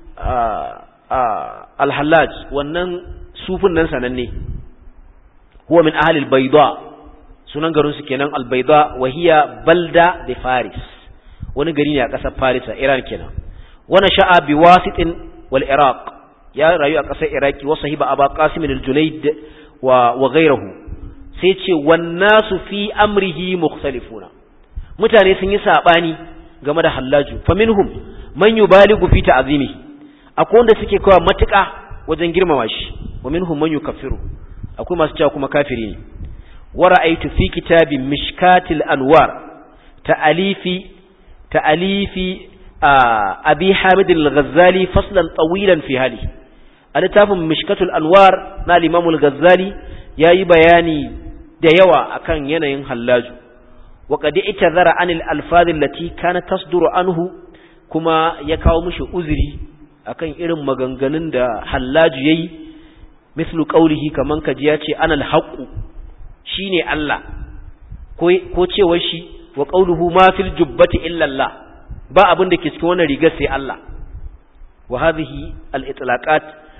Al-Hallaj wannan sufin nan sananne huwa min ahli al-Bayda sunan garin su kenan al-Bayda wa hiya balda de Faris wani gari ne a ƙasar Farisa Iran kenan wani sha'a bi wasitin wal Iraq ya rayu a ƙasar Iraki wa sahiba Aba Qasim al-Junayd wa wa ghayruhu sai ce wan nasu fi amrihi mukhtalifuna mutane sun yi sabani game da hallaju faminhum man yubaligu fi ta'zimihi akwai wanda suke kawo matuƙa wajen girmama shi wa minhum man yukaffiru akwai masu cewa kuma kafiri ne wa ra'aytu fi kitabi mishkatil anwar ta'alifi تأليف أبي حامد الغزالي فصلا طويلا في هذه ألتاف مشكة الأنوار نا الإمام الغزالي ياي بياني ديوا أكان ينين هلاج وقد اعتذر عن الألفاظ التي كانت تصدر عنه كما يكاو مش أزري أكان إرم مغنغنن دا هلاج يي مثل قوله كمان كجياتي أنا الحق شيني الله ko cewa shi wa qawluhu ma fil jubbati illa Allah ba abin da ke cikin wannan rigar sai Allah wa hadhihi al itlaqat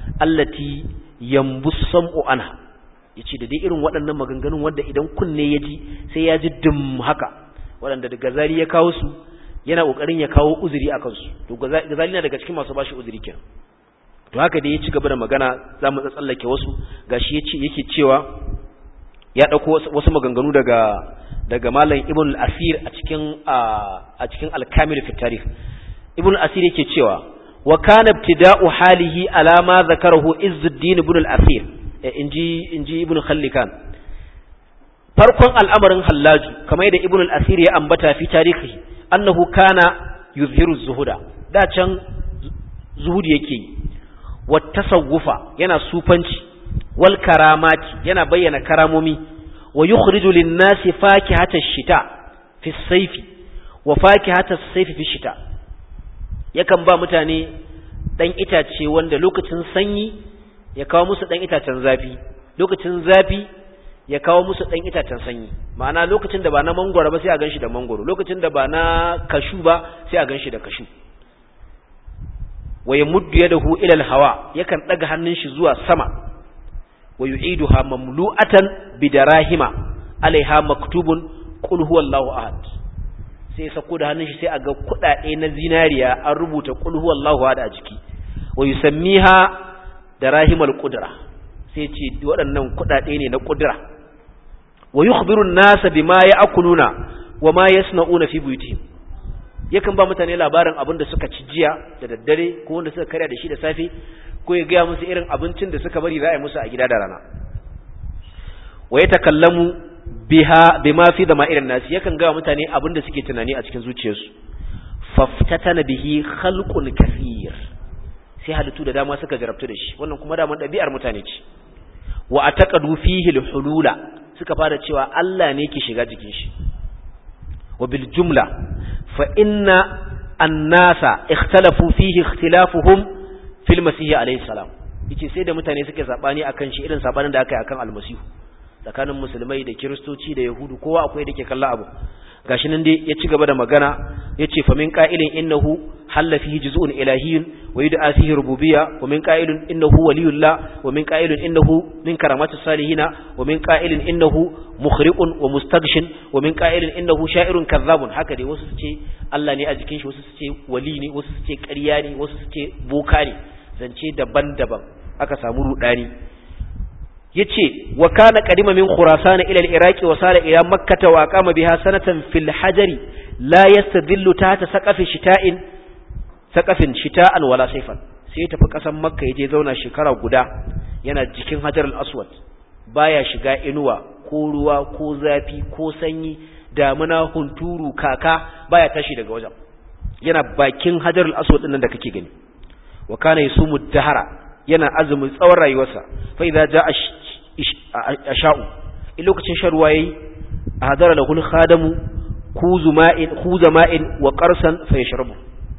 allati yambus sam'u anha yace da dai irin waɗannan maganganun wanda idan kunne ya ji sai ya ji dum haka waɗanda da gazali ya kawo su yana kokarin ya kawo uzuri akan su to gazali na daga cikin masu bashi uzuri kenan to haka dai ya ci gaba da magana zamu tsallake wasu gashi yace yake cewa ya dauko wasu maganganu daga daga malam ibn al-asir a cikin a cikin al-kamil fi tarikh ibn al-asir yake cewa wa kana ibtida'u halihi ala ma zakarahu izzuddin ibn al-asir inji inji ibn khallikan farkon al'amarin hallaju kamar da ibn al-asir ya ambata fi tarihi annahu kana yuzhiru zuhuda da can zuhudi yake yi wa tasawufa yana sufanci wal karamati yana bayyana karamomi wa yukhriju lin-nasi fakihata ash-shita fi as-sayfi wa fakihata as-sayfi fi ash-shita yakan ba mutane dan itace wanda lokacin sanyi ya kawo musu dan itacen zafi lokacin zafi ya kawo musu dan itacen sanyi ma'ana lokacin da ba na mangoro ba sai a ganshi da mangoro lokacin da ba na kashu ba sai a ganshi da kashu wa yamuddu yadahu ila al-hawa yakan daga hannun shi zuwa sama wa yu'iduha mamlu'atan bidarahima alaiha maktubun qul huwallahu ahad sai sako da hannun shi sai a ga kudade na zinariya an rubuta qul huwallahu ahad a jiki wa yusammiha darahimal qudra sai ce waɗannan kudade ne na qudra wa yukhbiru an-nasa bima ya'kuluna wa ma yasna'una fi buyutihim yakan ba mutane labarin abin da suka ci jiya da daddare ko wanda suka karya da shi da safe ko ya gaya musu irin abincin da suka bari za a yi musu a gida da rana wa ya takallamu biha bima fi da ma'irin nasi yakan gaya mutane abin da suke tunani a cikin zuciyarsu faftatana bihi khalqun kathir sai halittu da dama suka jarabtu da shi wannan kuma daman ɗabi'ar mutane ce wa ataqadu fihi al-hulula suka fara cewa Allah ne ke shiga jikin shi wa bil jumla fa inna an-nasa ikhtalafu fihi ikhtilafuhum fil masih alayhi salam yace sai da mutane suke sabani akan shi irin sabanin da aka yi akan almasihu tsakanin musulmai da kiristoci da yahudu kowa akwai da ke kalla abu gashi nan dai ya ci gaba da magana yace fa min qa'ilin innahu halla fihi juz'un ilahiyyun wa yud'a fihi rububiyya wa min qa'ilin innahu waliyullah wa min qa'ilin innahu min karamati salihina wa min qa'ilin innahu mukhriqun wa mustaghshin wa min qa'ilin innahu sha'irun kadhabun haka dai wasu su ce Allah ne a jikin shi wasu su ce wali ne wasu su ce ƙarya ne wasu su ce boka ne zance daban-daban aka samu rudani yace wa kana qadima min khurasan ila al-iraq wa sala ila makkah wa aqama biha sanatan fil hajari la yastadillu tahta saqafi shita'in saqafin shita'an wala sayfan sai tafi kasan makka yaje zauna shekara guda yana jikin hajar al-aswad baya shiga inuwa ko ruwa ko zafi ko sanyi damuna hunturu kaka baya tashi daga wajen yana bakin hajar al-aswad din nan da kake gani wa kana yasumu dahara yana azumin tsawon rayuwarsa fa idza jaa asha'u in lokacin shan ruwa yayi hadara lahul khadamu kuzu ma'in khuza ma'in wa qarsan fa yashrabu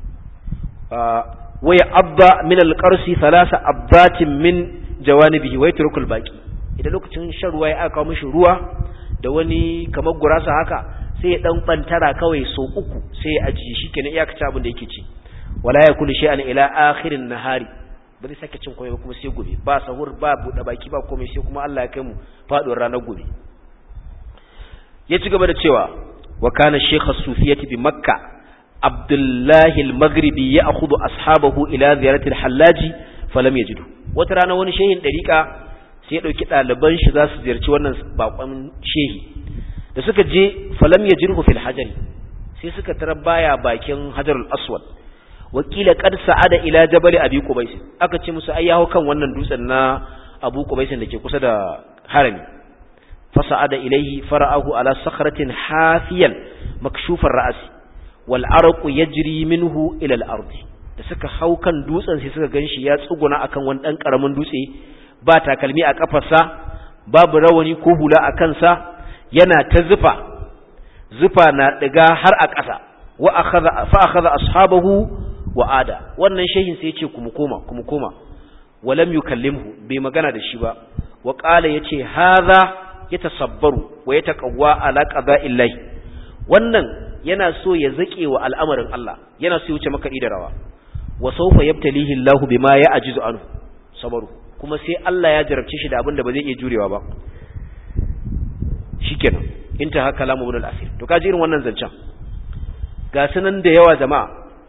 wa ya'abba min al-qarsi thalatha abbatin min jawanibihi wa yatruku al-baqi idan lokacin shan ruwa ya aka kawo mishi ruwa da wani kamar gurasa haka sai ya dan bantara kawai so uku sai ya ajiye shi kenan iyakacin abin da yake ci wala yakulu shay'an ila akhirin nahari ba zai sake cin komai ba kuma sai gobe ba sahur ba buɗe baki ba komai sai kuma Allah ya kai mu faduwar ranar gobe ya ci gaba da cewa wa kana shaykh as-sufiyyati bi makka abdullahi al-maghribi ya'khudhu ashabahu ila ziyarati al-hallaji falam yajidu wata rana wani shehin dariqa sai ya dauki ɗaliban shi za su ziyarci wannan bakon shehi da suka je falam yajidhu fil hajari sai suka tarar baya bakin hajarul aswad wakila qad sa'ada ila jabal abi qubais aka ce musu ai yaho kan wannan dutsen na abu qubais da ke kusa da harami fa sa'ada ilayhi fara'ahu ala sakhratin hafiyan makshufar ra's wal arqu yajri minhu ila al ard da suka hau kan dutsen sai suka ganshi ya tsuguna akan wani dan karamin dutse ba takalmi a kafarsa babu rawani ko hula a kansa yana ta zufa zufa na diga har a ƙasa wa akhadha fa akhadha ashabahu wa ada wannan shehin sai yace kuma koma kuma koma walam yukallimhu bai magana da shi ba wa qala yace hadha yatasabbaru wa yataqawwa ala qada'illahi wannan yana so ya zake wa al'amarin Allah yana so ya wuce maka da rawa wa sawfa yabtalihi Allahu bima ya'jizu anhu sabaru kuma sai Allah ya jarabce shi da abin da ba zai iya jurewa ba shikenan inta haka lamu ibn al-asir to kaji irin wannan zancen ga sunan da yawa jama'a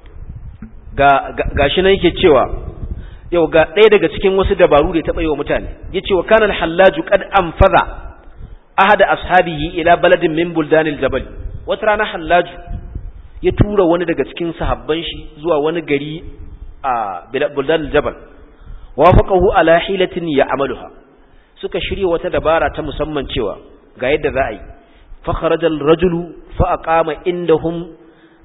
ga gashi nan yake cewa yau ga ɗaya daga cikin wasu dabaru da ya taɓa yi wa mutane yace wa kana al-hallaju qad anfaza ahada ashabihi ila baladin min buldanil jabal wata rana hallaju ya tura wani daga cikin sahabban shi zuwa wani gari a buldanil jabal wafaqahu ala hilatin ya'maluha suka shirya wata dabara ta musamman cewa ga yadda za a yi fa kharaja ar-rajulu fa aqama indahum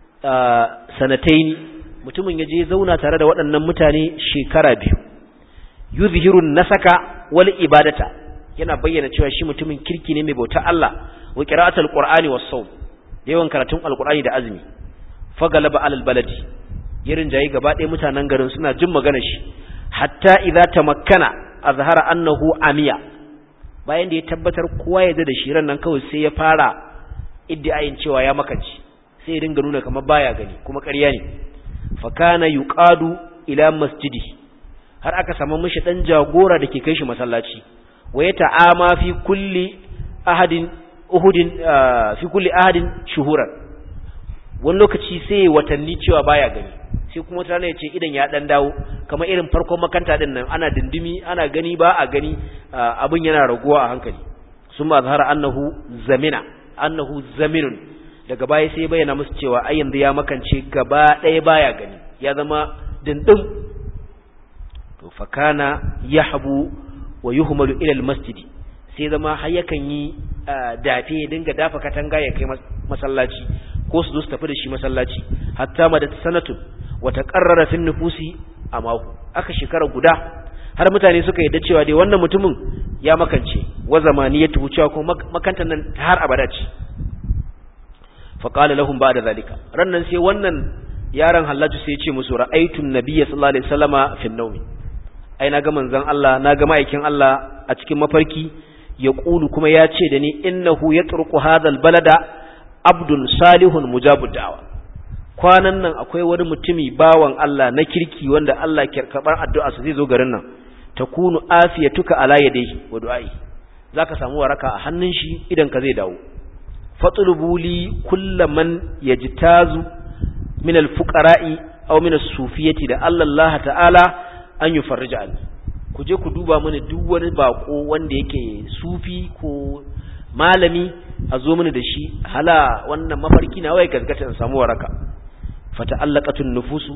sanatayn mutumin yaje zauna tare da waɗannan mutane shekara biyu yuzhiru nasaka wal ibadata yana bayyana cewa shi mutumin kirki ne mai bauta Allah wa qira'atul qur'ani was sawm da yawan karatun alqur'ani da azumi fa galaba alal baladi yarin jayi gaba ɗaya mutanen garin suna jin maganar shi hatta idza tamakkana azhara annahu amiya bayan da ya tabbatar kowa ya da shi ran nan kawai sai ya fara iddiayin cewa ya makanci sai ya dinga nuna kamar baya gani kuma ƙarya ne fa kana yuqadu ila masjidi har aka samu mishi dan jagora da ke kai shi masallaci wa ya ta'ama fi kulli ahadin uhudin fi kulli ahadin shuhuran wani lokaci sai watanni cewa baya gani sai kuma wata ya ce idan ya dan dawo kamar irin farkon makanta din nan ana dindimi ana gani ba a gani abin yana raguwa a hankali sun ma zahara annahu zamina annahu zaminun daga baya sai bayyana musu cewa ai yanzu ya makance gaba ɗaya baya gani ya zama dindin to fakana yahbu wa yuhmalu ila almasjid sai zama har yakan yi dafe ya dinga dafa katanga ya kai masallaci ko su zo su tafi da shi masallaci hatta madat sanatun wata ƙarrara fin nufusi a mako aka shekara guda har mutane suka yadda cewa dai wannan mutumin ya makance wa zamani ya tuhu cewa kuma makantar nan har abada ce faƙala lahum ba da zalika rannan sai wannan yaron hallaju sai ya ce musu ra'aitun nabiyya sallallahu alaihi wasallama fin naumi ai na ga manzon Allah na ga ma'aikin Allah a cikin mafarki ya ƙulu kuma ya ce da ni innahu yatruku hadha balada abdun salihun mujabud da'wa kwanan nan akwai wani mutumi bawan Allah na kirki wanda Allah ke karɓar addu'a su zai zo garin nan takunu afiyatuka ala yadayhi wa du'ai zaka samu waraka a hannun shi idan ka zai dawo fatlubu li kullaman yajtazu min alfuqara'i aw min as-sufiyati da Allah ta'ala an yufarrija an ku je ku duba mini duk wani bako wanda yake sufi ko malami a zo mini da shi hala wannan mafarki na wai gaskata in samu waraka fata'allaqatun nufusu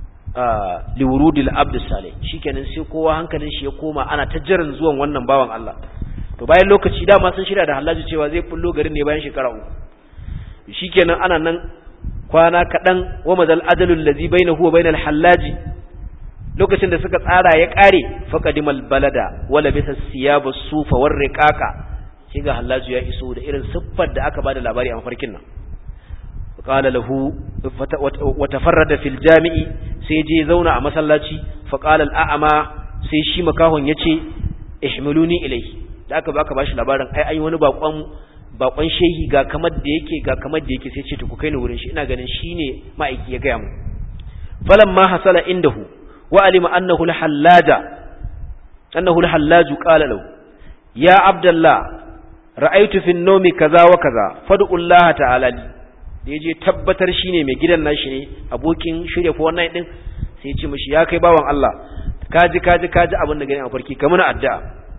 liwurudil abd salih shikenan sai kowa hankalin shi ya koma ana ta jiran zuwan wannan bawan Allah to bayan lokaci dama sun shirya da halaji cewa zai fullo garin ne bayan shekara uku shikenan ana nan kwana kadan wa madal ajalul ladzi bainahu wa bainal hallaji lokacin da suka tsara ya kare faqadimal balada wala bisa siyaba sufa war riqaqa sai ga hallaju ya iso da irin siffar da aka bada labari a mafarkin nan qala lahu wa tafarrada fil jami'i sai je zauna a masallaci fa qala al a'ma sai shi makahon yace ihmiluni ilayhi da aka baka bashi labarin ai ai wani bakon bakon shehi ga kamar da yake ga kamar da yake sai ce to ku kai ni wurin shi ina ganin shine ma'aiki ya gaya mu falamma hasala indahu wa alima annahu al-hallaja annahu al-hallaju qala lahu ya abdullah ra'aytu fi an-nawmi kaza wa kaza fad'u Allah ta'ala li da yaje tabbatar shine mai gidan nashi ne abokin shirye ko wannan din sai ya ce mishi ya kai bawan Allah kaji kaji kaji abin da gani a farki kamar addu'a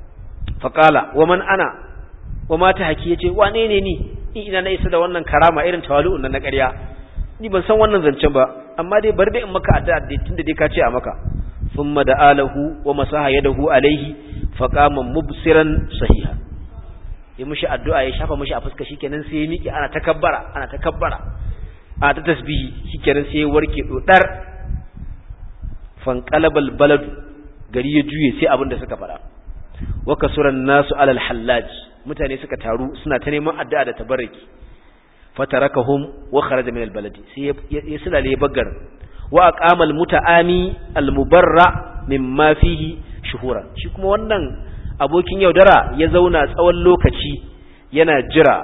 faqala wa man ana wa ma ta haki yace wane ne ni ni ina na isa da wannan karama irin tawali'un nan na ƙarya ni ban san wannan zancen ba amma dai bar dai in maka addu'a dai tunda dai ka ce a maka thumma da'alahu wa masaha yadahu alaihi faqama mubsiran sahiha ya mishi addu'a ya shafa mishi a fuska shikenan sai ya miƙe ana takabbara ana takabbara a ta tasbihi shikenan sai ya warke dodar fanqalabal baladu gari ya juye sai abin da suka fara wa kasuran nasu alal hallaj mutane suka taru suna ta neman addu'a da tabarraki fatarakahum wa kharaja min albaladi sai ya sulale bagar wa aqama almutaami almubarra mimma fihi shuhura shi kuma wannan abokin yaudara ya zauna tsawon lokaci yana jira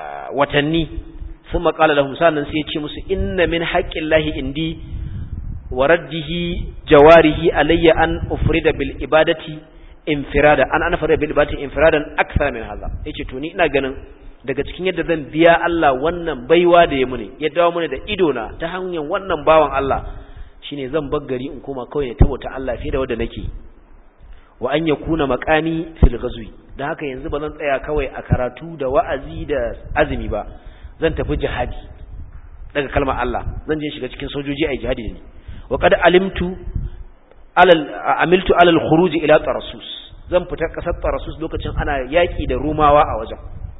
watanni thumma qala lahum sanan sai ya ce musu inna min haqqillahi indi wa raddihi jawarihi alayya an ufrida bil ibadati infirada an ana farida bil ibadati infiradan akthar min hadha yace to ni ina ganin daga cikin yadda zan biya Allah wannan baiwa da ya muni ya dawo muni da ido na ta hanyar wannan bawan Allah shine zan bar gari in koma kawai ne tabota Allah fiye da wanda nake wa an yakuna maqami fil ghazwi dan haka yanzu ba zan tsaya kawai a karatu da wa'azi da azumi ba zan tafi jihadi daga kalmar Allah zan je shiga cikin sojoji ai jihadi ne wa qad alimtu alal amiltu alal khuruj ila tarasus zan fita kasar tarasus lokacin ana yaki da rumawa a wajen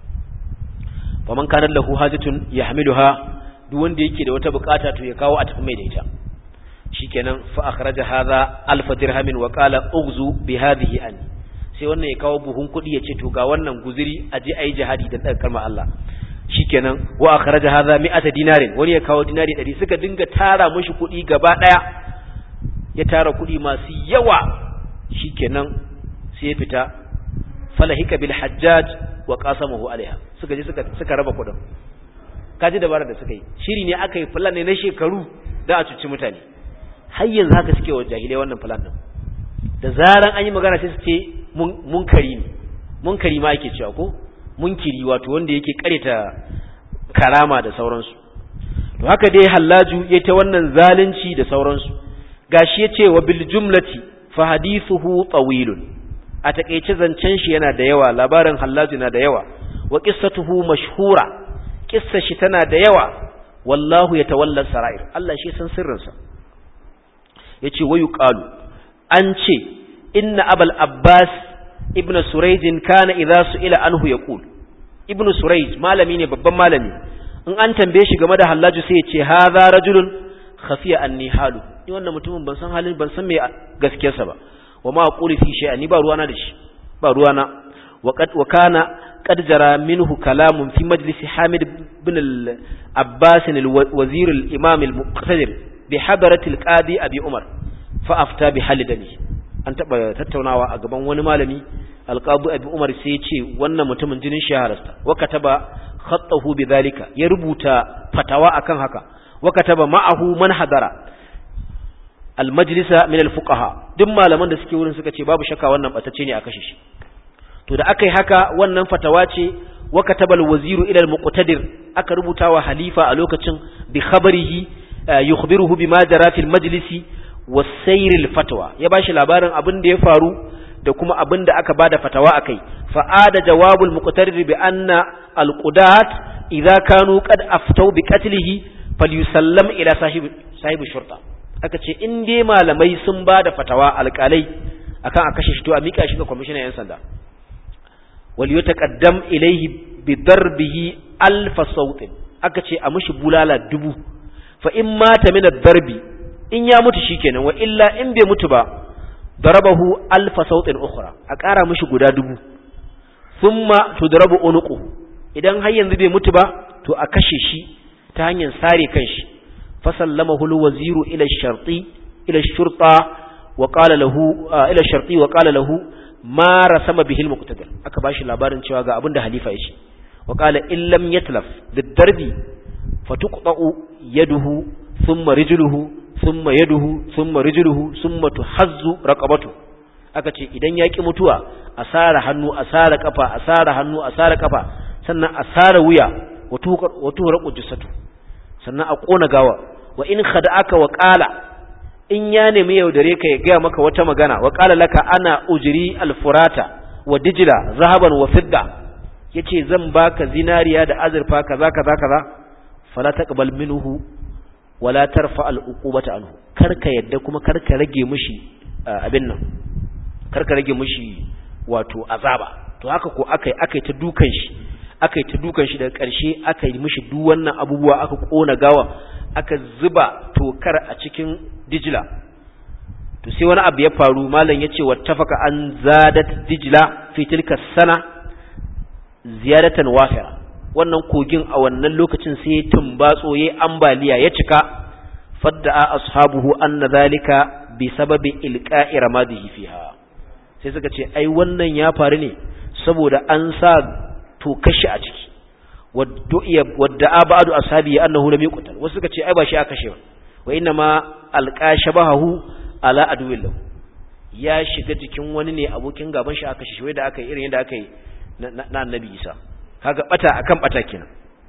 faman kana lahu hajatun yahmiluha duk wanda yake da wata bukata to ya kawo a tafi mai da ita shikenan fa akhraja hadha alf dirhamin wa qala ughzu bi hadhihi an sai wannan ya kawo buhun kudi ya ce to ga wannan guziri aje ayi jihadi da daga kalmar Allah shikenan wa akhraja hadha mi'ata dinarin wani ya kawo dinari 100 suka dinga tara mushi kudi gaba daya ya tara kudi masu yawa shikenan sai ya fita falahika bil hajjaj wa qasamahu alaiha suka je suka suka raba kudin kaji dabara da suka yi shiri ne aka yi plan ne na shekaru da a cuci mutane har yanzu haka suke wa jahilai wannan plan din da zaran an yi magana sai su ce munkari ne munkari ma ake cewa ko munkiri wato wanda yake kareta karama da sauransu to haka dai hallaju ya ta wannan zalunci da sauransu gashi ya ce wa bil jumlati fa hadithuhu tawilun a takeice zancen shi yana da yawa labarin hallaju na da yawa wa qissatuhu mashhura qissa shi tana da yawa wallahu yatawalla sarair Allah shi san sirrinsa yace wayu qalu an ce inna abul abbas ibnu surayj kana idza su'ila anhu yaqul ibnu surayj malami ne babban malami in an tambaye shi game da hallaju sai ya ce hadha rajulun khafiya anni halu ni wannan mutumin ban san halin ban san me gaskiyarsa ba wa ma aqulu fi shay'an ni ba ruwana da shi ba ruwana wa qad wa kana qad jara minhu kalamun fi majlis hamid ibn al-abbas al-wazir al-imam al-muqtadir bi hadarati al-qadi abi umar fa afta bi halidani an taba tattaunawa a gaban wani malami al-qadi abi umar sai ya ce wannan mutumin jinin shahararsa wa kataba khattahu bi dhalika ya rubuta fatawa akan haka wa kataba ma'ahu man hadara al-majlisa min al-fuqaha duk malaman da suke wurin suka ce babu shakka wannan batacce ne a kashe shi to da aka yi haka wannan fatawa ce wa katabal waziru ila al-muqtadir aka rubuta wa halifa a lokacin bi khabarihi yukhbiruhu bima jara fil majlisi wa sayr al-fatwa ya bashi labarin abin da ya faru da kuma abin da aka bada fatawa akai fa ada jawabul muqtadir bi anna al-qudat idza kanu qad aftau bi qatlihi falyusallam ila sahibi sahibi shurta aka ce in dai malamai sun bada fatawa alƙalai akan a kashe shi to a mika shi ga kwamishinan yan sanda وليتقدم إليه بضربه ألف صوت akace a mushi bulala dubu fa in mata min ad-darbi in ya mutu shikenan wa illa in bai mutu ba darabahu alfa sautin ukhra a ƙara mushi guda dubu thumma tudrabu unuqu idan har yanzu bai mutu ba to a kashe shi ta hanyar sare kanshi fa sallamahu al-waziru ila ash-sharti ila ash-shurta wa qala lahu ila ash-sharti wa qala lahu ma rasama bihil muqtadir aka bashi labarin cewa ga abinda halifa ya ce wa qala in lam yatlaf bidarbi fatuqta'u yaduhu thumma rijluhu thumma yaduhu thumma rijluhu thumma tuhazzu raqabatu aka ce idan yaki mutuwa asara hannu asara kafa asara hannu asara kafa sannan asara wuya wa tuhraqu jasatu sannan a kona gawa wa in khada'aka wa qala in ya nemi yaudare ka ya gaya maka wata magana wa qala laka ana ujri alfurata wa dijla zahaban wa fidda yace zan baka zinariya da azurfa kaza kaza kaza fala taqbal minhu wala tarfa al'uqubata anhu karka yadda kuma karka rage mishi abin nan karka rage mishi wato azaba to haka ko akai akai ta dukan shi akai ta dukan shi daga ƙarshe akai mishi duk wannan abubuwa aka kona gawa aka zuba tokar a cikin dijila to sai wani abu ya faru malam yace wattafaka an zadat dijila fi tilka sana ziyadatan wafira wannan kogin a wannan lokacin sai tumbatso yayi ambaliya ya cika fadda ashabuhu anna zalika bi sababi ilqa'i ramadihi fiha sai suka ce ai wannan ya faru ne saboda an sa to kashi a ciki wadda ba'du ashabi annahu lam yuqtal wasu suka ce ai ba shi aka kashe ba wa inna ma alqa shabahu ala aduwillah ya shiga jikin wani ne abokin gaban shi aka shi da aka yi irin yadda aka yi na annabi Isa kaga bata akan bata kenan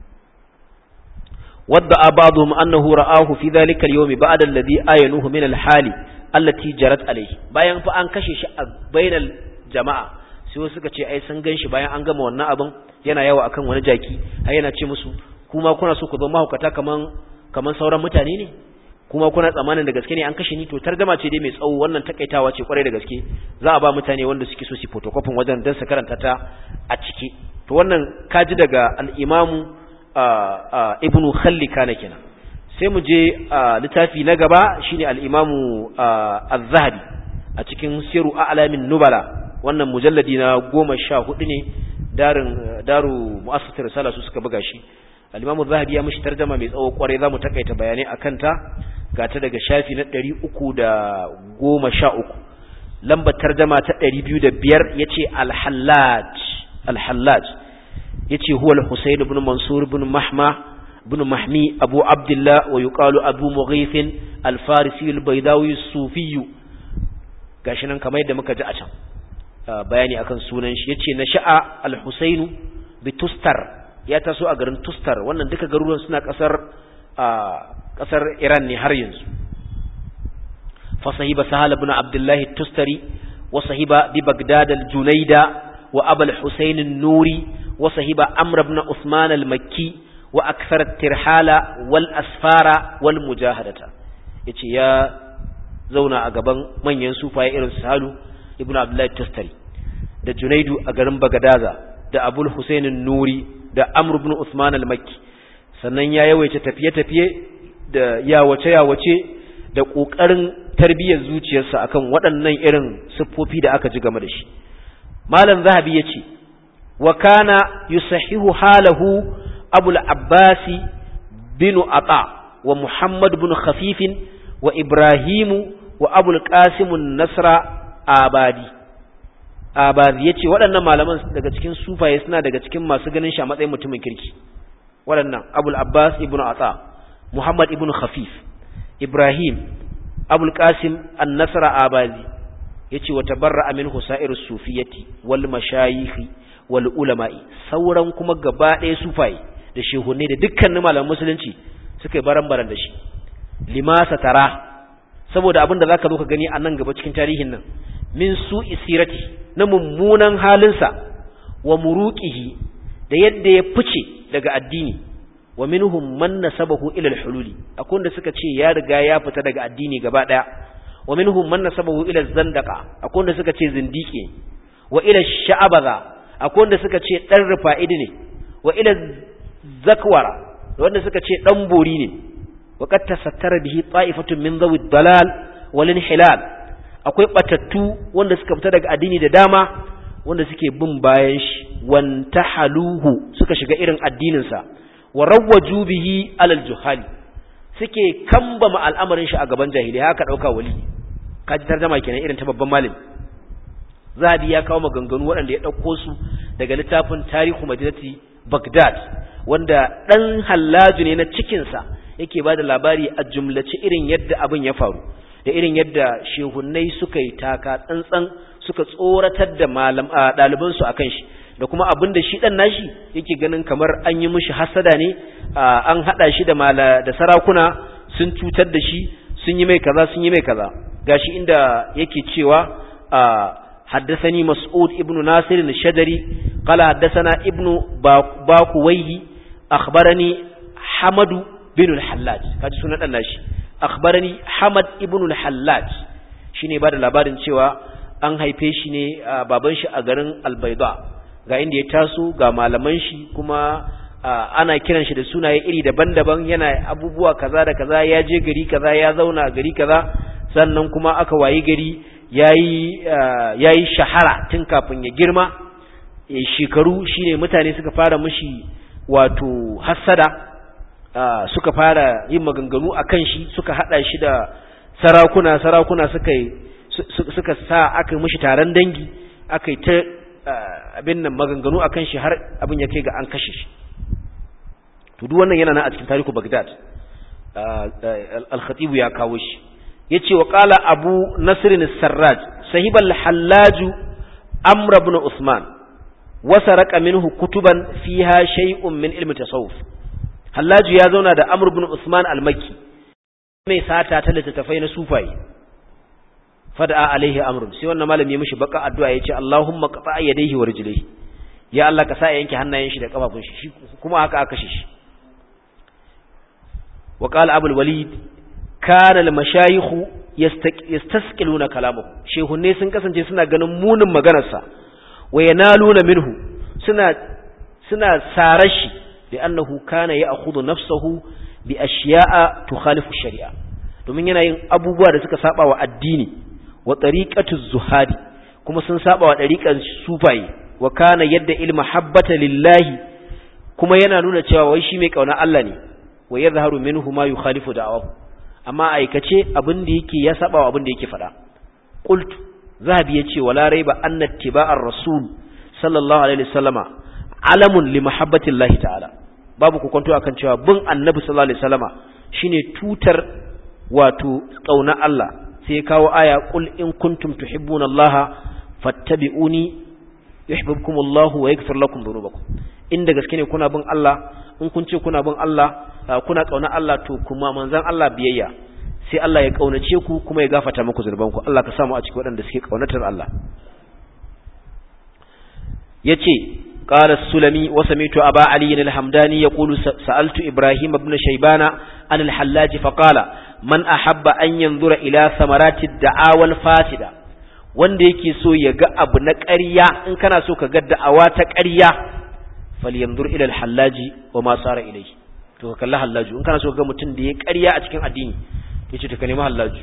wadda abaduhum annahu ra'ahu fi dhalika al-yawm ba'da alladhi ayanuhu min al-hali allati jarat alayhi bayan fa an kashe shi a bainal jama'a sai wasu suka ce ai sun ganshi bayan an gama wannan abin yana yawa akan wani jaki ai yana ce musu kuma kuna so ku zama mahaukata kaman kaman sauran mutane ne kuma kuna tsammanin da gaske ne an kashe ni to targama ce dai mai tsawo wannan takaitawa ce kwarai da gaske za a ba mutane wanda suke so su photocopy wajen dan su karanta ta a ciki to wannan kaji daga al-imamu ibnu khallika na kenan sai mu je littafi na gaba shine al-imamu az-zahabi a cikin siru a'lamin nubala wannan mujalladi na goma sha hudu ne darin daru mu'assasatul risala su suka buga shi al-imamu az-zahabi ya mishi tarjuma mai tsawo kwarai zamu takaita bayanai akan ta gata daga shafi na 313 lambar tarjuma ta 205 yace al-hallaj al-hallaj yace huwa al-husayn ibn mansur ibn mahma ibn mahmi abu abdullah wa yuqalu abu mughith al-farisi al-baydawi as-sufi gashi nan kamar yadda muka ji a can bayani akan sunan shi yace na sha'a al-husayn bi tustar ya taso a garin tustar wannan duka garuruwan suna kasar kasar Iran ne har yanzu fa sahiba sahal ibn abdullah at-tustari wa sahiba bi bagdad al-junayda wa abul husayn an-nuri wa sahiba amr ibn usman al-makki wa akthar at-tirhala wal asfara wal mujahadata yace ya zauna a gaban manyan sufaye irin sahalu ibn abdullah at-tustari da junaidu a garin bagadaza da abul husayn an-nuri da amr ibn usman al-makki sannan ya yawaita tafiye-tafiye da yawace-yawace da ƙoƙarin tarbiyyar zuciyarsa akan waɗannan irin siffofi da aka ji game da shi malam zahabi ya ce wa kana yusahihu halahu abul abbasi bin ata wa muhammad bin khafifin wa ibrahimu wa abul qasimun nasra abadi abadi ya ce waɗannan malaman daga cikin sufaye suna daga cikin masu ganin shi a matsayin mutumin kirki waɗannan abul abbas ibn ata muhammad ibn khafif ibrahim abul qasim an-nasra abadi yace wa tabarra min husair sufiyati wal mashayikh wal ulama'i sauran kuma gaba ɗaya sufaye da shehunne da dukkanin malaman musulunci suka yi baran-baran da shi limasa tara saboda abin da zaka zo ka gani a nan gaba cikin tarihin nan min su isirati na mummunan halinsa wa muruqihi da yadda ya fice daga addini wa minhum man nasabahu ila al-hululi akwai wanda suka ce ya riga ya fita daga addini gaba daya wa minhum man nasabahu ila zandaqa akwai wanda suka ce zindiki wa ila sha'abaza akwai wanda suka ce dan rufa'idi ne wa ila zakwara wanda suka ce dan bori ne wa qad tasattara bihi ta'ifatun min dhawi dalal wal inhilal akwai batattu wanda suka fita daga addini da dama wanda suke bin bayan shi wantahaluhu suka shiga irin addinin sa wa rawwaju bihi alal juhali suke kambama al'amarin shi a gaban jahili haka dauka wali kaji tarjuma kenan irin ta babban malami zahabi ya kawo maganganu waɗanda ya ɗauko su daga littafin tarihu madinati bagdad wanda ɗan hallaju ne na cikinsa yake ba da labari a jumlace irin yadda abin ya faru da irin yadda shehunnai suka yi taka tsantsan suka tsoratar da ɗalibansu a kan shi da kuma abin da shi ɗan nashi yake ganin kamar an yi mishi hasada ne an haɗa shi da sarakuna sun cutar da shi sun yi mai kaza sun yi mai kaza gashi inda yake cewa حدثني مسعود ابن ناصر الشجري قال حدثنا ابن باكويه أخبرني حمد بن الحلاج kaji sunan dan nashi akhbarani Hamad ibn al-Hallaj shine ba da labarin cewa an haife shi ne baban shi a garin Al-Bayda ga inda ya taso ga malaman shi kuma ana kiran shi da sunaye iri daban-daban yana abubuwa kaza da kaza ya je gari kaza ya zauna gari kaza sannan kuma aka wayi gari yayi shahara tun kafin ya girma shekaru shine mutane suka fara mishi wato hassada suka fara yin maganganu akan shi suka hada shi da sarakuna sarakuna suka suka sa aka mishi taron dangi aka yi ta abin nan maganganu akan shi har abin ya kai ga an kashe shi to duk wannan yana nan a cikin tarihu Baghdad al-khatib ya kawo shi yace wa qala abu nasr as-sarraj sahibal hallaj amr ibn usman wa saraka minhu kutuban fiha shay'un min ilmi tasawuf hallaj ya zauna da amr ibn usman al-makki mai sata ta littattafai na sufaye fada alaihi amrun sai wannan malami ya mishi baka addu'a yace Allahumma qata yadayhi wa rijlihi ya Allah ka sa yanke hannayen shi da kafafun shi kuma haka aka kashe shi wa qala abul walid kana al mashayikh yastasqiluna kalamahu shehunne sun kasance suna ganin munin maganarsa wa yanaluna minhu suna suna sarar shi da annahu kana ya'khudhu nafsahu bi ashiya'a tukhalifu shari'a domin yana yin abubuwa da suka saba wa addini wa tariqatu zuhadi kuma sun saba wa dariqan sufaye wa kana yadda ilma habbata lillahi kuma yana nuna cewa wai shi mai kauna Allah ne wa yadhharu minhu ma yukhalifu da'awahu amma aikace abin da yake ya saba wa abin da yake faɗa qultu zahabi yace wala raiba anna ittiba'ar rasul sallallahu alaihi wasallama alamun li mahabbatillahi ta'ala babu ku kwanto akan cewa bin annabi sallallahu alaihi wasallama shine tutar wato kauna Allah sai kawo aya qul in kuntum tuhibbuna Allah fattabi'uni yuhibbukum Allah wa yaghfir lakum dhunubakum inda gaske ne kuna bin Allah in kun ce kuna bin Allah kuna kauna Allah to kuma manzon Allah biyayya sai Allah ya kaunace ku kuma ya gafarta muku zunubanku Allah ka samu a cikin waɗanda suke kaunatar Allah yace قال السلمي وسمعت أبا علي الحمداني يقول سألت إبراهيم بن شيبان عن الحلاج فقال من أحب أن ينظر إلى ثمرات الدعاوى الفاسدة wanda yake so ya ga abu na ƙarya in kana so ka ga da'awa ta ƙarya falyanzur ila al-hallaji wa ma sara ilayhi to ka kalli hallaju in kana so ka ga mutum da ya ƙarya a cikin addini yace to ka nemi hallaju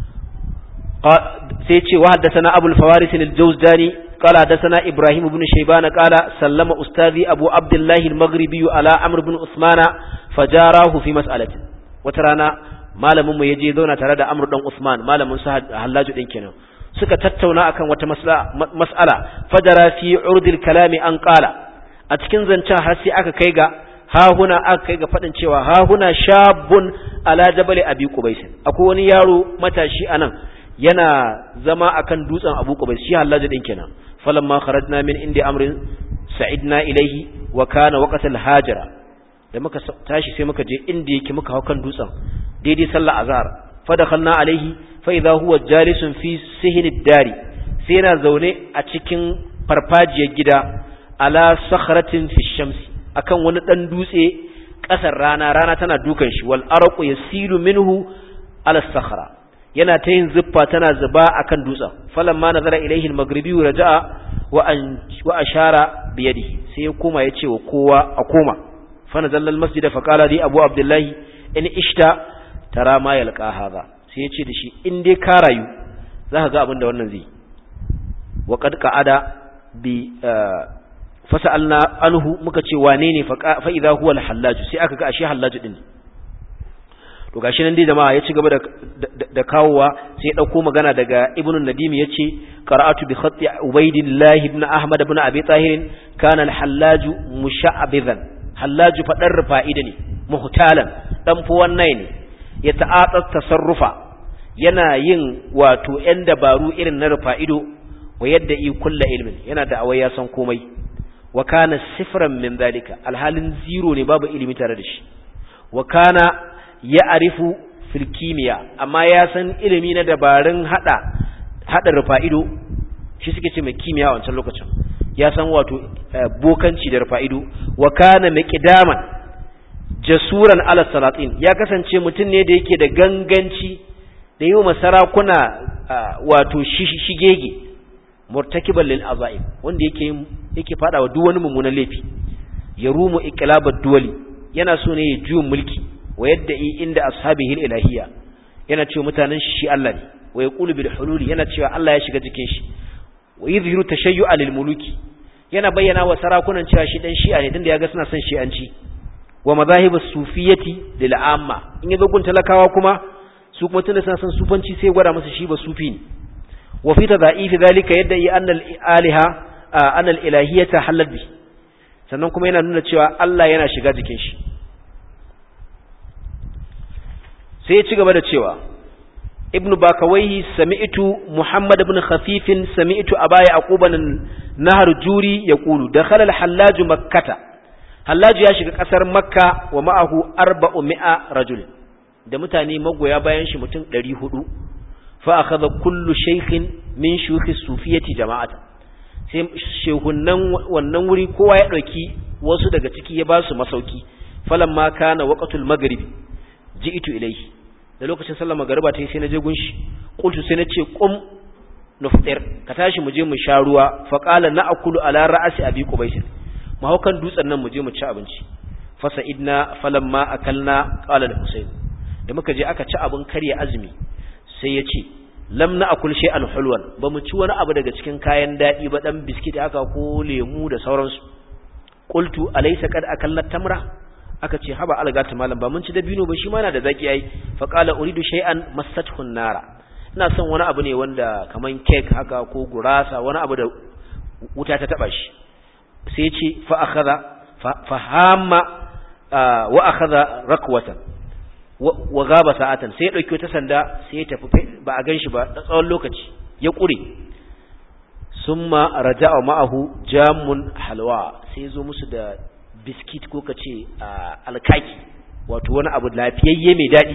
sai ce wa haddathana abul fawaris al-jawzdani قال حدثنا إبراهيم بن شيبان قال سلم أستاذي أبو عبد الله المغربي على عمرو بن عثمان فجاراه في مسألة وترانا malamin mu yaje zauna tare da Amr dan Usman malamin sa Hallaju din kenan suka tattauna akan wata mas'ala fajara fi urdil kalami an qala a cikin zancen har sai aka kai ga ha huna aka kai ga fadin cewa ha huna shabun ala jabal abi qubais akwai wani yaro matashi anan yana zama akan dutsen Abu Qubais shi Hallaj din kenan falamma kharajna min indi amrin sa'idna ilayhi wa kana waqt al-hajira da muka tashi sai muka je inda yake muka hau kan dutsen daidai sallar azhar fa dakhalna alayhi fa idha huwa jalisun fi sihin ad-dari sai yana zaune a cikin farfajiyar gida ala sakhratin fi shamsi akan wani dan dutse kasar rana rana tana dukan shi wal arqu yasilu minhu ala sakhra yana ta yin zuffa tana zuba akan dutsen falamma nazara ilaihi al-maghribi raja'a wa an wa ashara bi yadihi sai ya koma yace wa kowa a koma fa nazalla al-masjid fa qala li abu abdullah in ishta tara ma yalqa hadha sai yace da shi in dai ka rayu zaka ga abin da wannan zai wa qad qa'ada bi fasalna anhu muka ce wane ne fa idha huwa al-hallaj sai aka ga ashe hallaj din to gashi nan dai jama'a ya ci gaba da da kawowa sai ya dauko magana daga ibnu nadim yace qara'atu bi khatti ubaydillah ibn ahmad ibn abi tahir kana al-hallaj musha'bidan hallaj fadar fa'ida ne muhtalan dan fu wannan ne ya ta'atat tasarrufa yana yin wato yan dabaru irin na rufa'ido wa yadda i kullu ilmin yana da awai ya san komai wa kana sifran min zalika alhalin zero ne babu ilimi tare da shi wa kana ya arifu fil kimiyya amma ya san ilimi na dabarun hada hada rufa'ido shi suke ce mai kimiyya a wancan lokacin ya san wato bokanci da rufa'ido wa kana miqdaman jasuran ala salatin ya kasance mutum ne da yake da ganganci da yi wa sarakuna wato shigege murtakiban lil azaim wanda yake yake fada wa duk wani mummunan laifi ya rumu iqlabad duwali yana so ne ya juyin mulki wa yadda inda ashabihi ilahiyya yana cewa mutanen shi shi Allah ne wa yaqulu bil hululi yana cewa Allah ya shiga cikin shi wa yuzhiru tashayyu'a lil muluki yana bayyana wa sarakunan cewa shi dan shi'a ne tunda yaga suna son shi'anci wa madahib as-sufiyyati lil amma in yazo gun talakawa kuma su kuma tunda suna son sufanci sai gwada musu shi ba sufi ne wa fi tadha'ifi dhalika yadda yi anna al-aliha anna al-ilahiyyata halal bi sannan kuma yana nuna cewa Allah yana shiga jikin shi sai ya ci gaba da cewa ibnu bakawaihi sami'tu muhammad ibn khafifin sami'tu abaya aquban nahar juri yaqulu dakhala al-hallaj makkata hallaj ya shiga kasar makka wa ma'ahu arba'u mi'a rajul da mutane magoya bayan shi mutum 400 fa akhadha kullu shaykhin min shuyukh sufiyati jama'ata sai shehunan wannan wuri kowa ya dauki wasu daga ciki ya ba su masauki falamma kana waqtul maghribi ji'tu ilayhi da lokacin sallar magariba ta yi sai na je gunshi qultu sai na ce qum nuftir ka tashi mu je mu sha ruwa fa qala na'kulu ala ra'si abi qubaysh mu haukan dutsen nan mu je mu ci abinci fa sa'idna falamma akalna qala da husayn da muka je aka ci abin karya azumi sai ya ce lam na'kul shay'an hulwan ba mu ci wani abu daga cikin kayan dadi ba dan biskit haka ko lemu da sauransu qultu alaysa qad akalna tamra aka ce haba algata malam ba mun ci dabino ba shi ma yana da zaki ai fa qala uridu shay'an massathu nara ina son wani abu ne wanda kaman cake haka ko gurasa wani abu da wuta ta taba shi sai ce fa akhadha fa hamma wa akhadha rakwatan wa gaba sa'atan sai ya dauki wata sanda sai ya tafi ba a ganshi ba da tsawon lokaci ya kure summa raja'a ma'ahu jamun halwa sai zo musu da biskit ko ka ce alkaki wato wani abu lafiyayye mai daɗi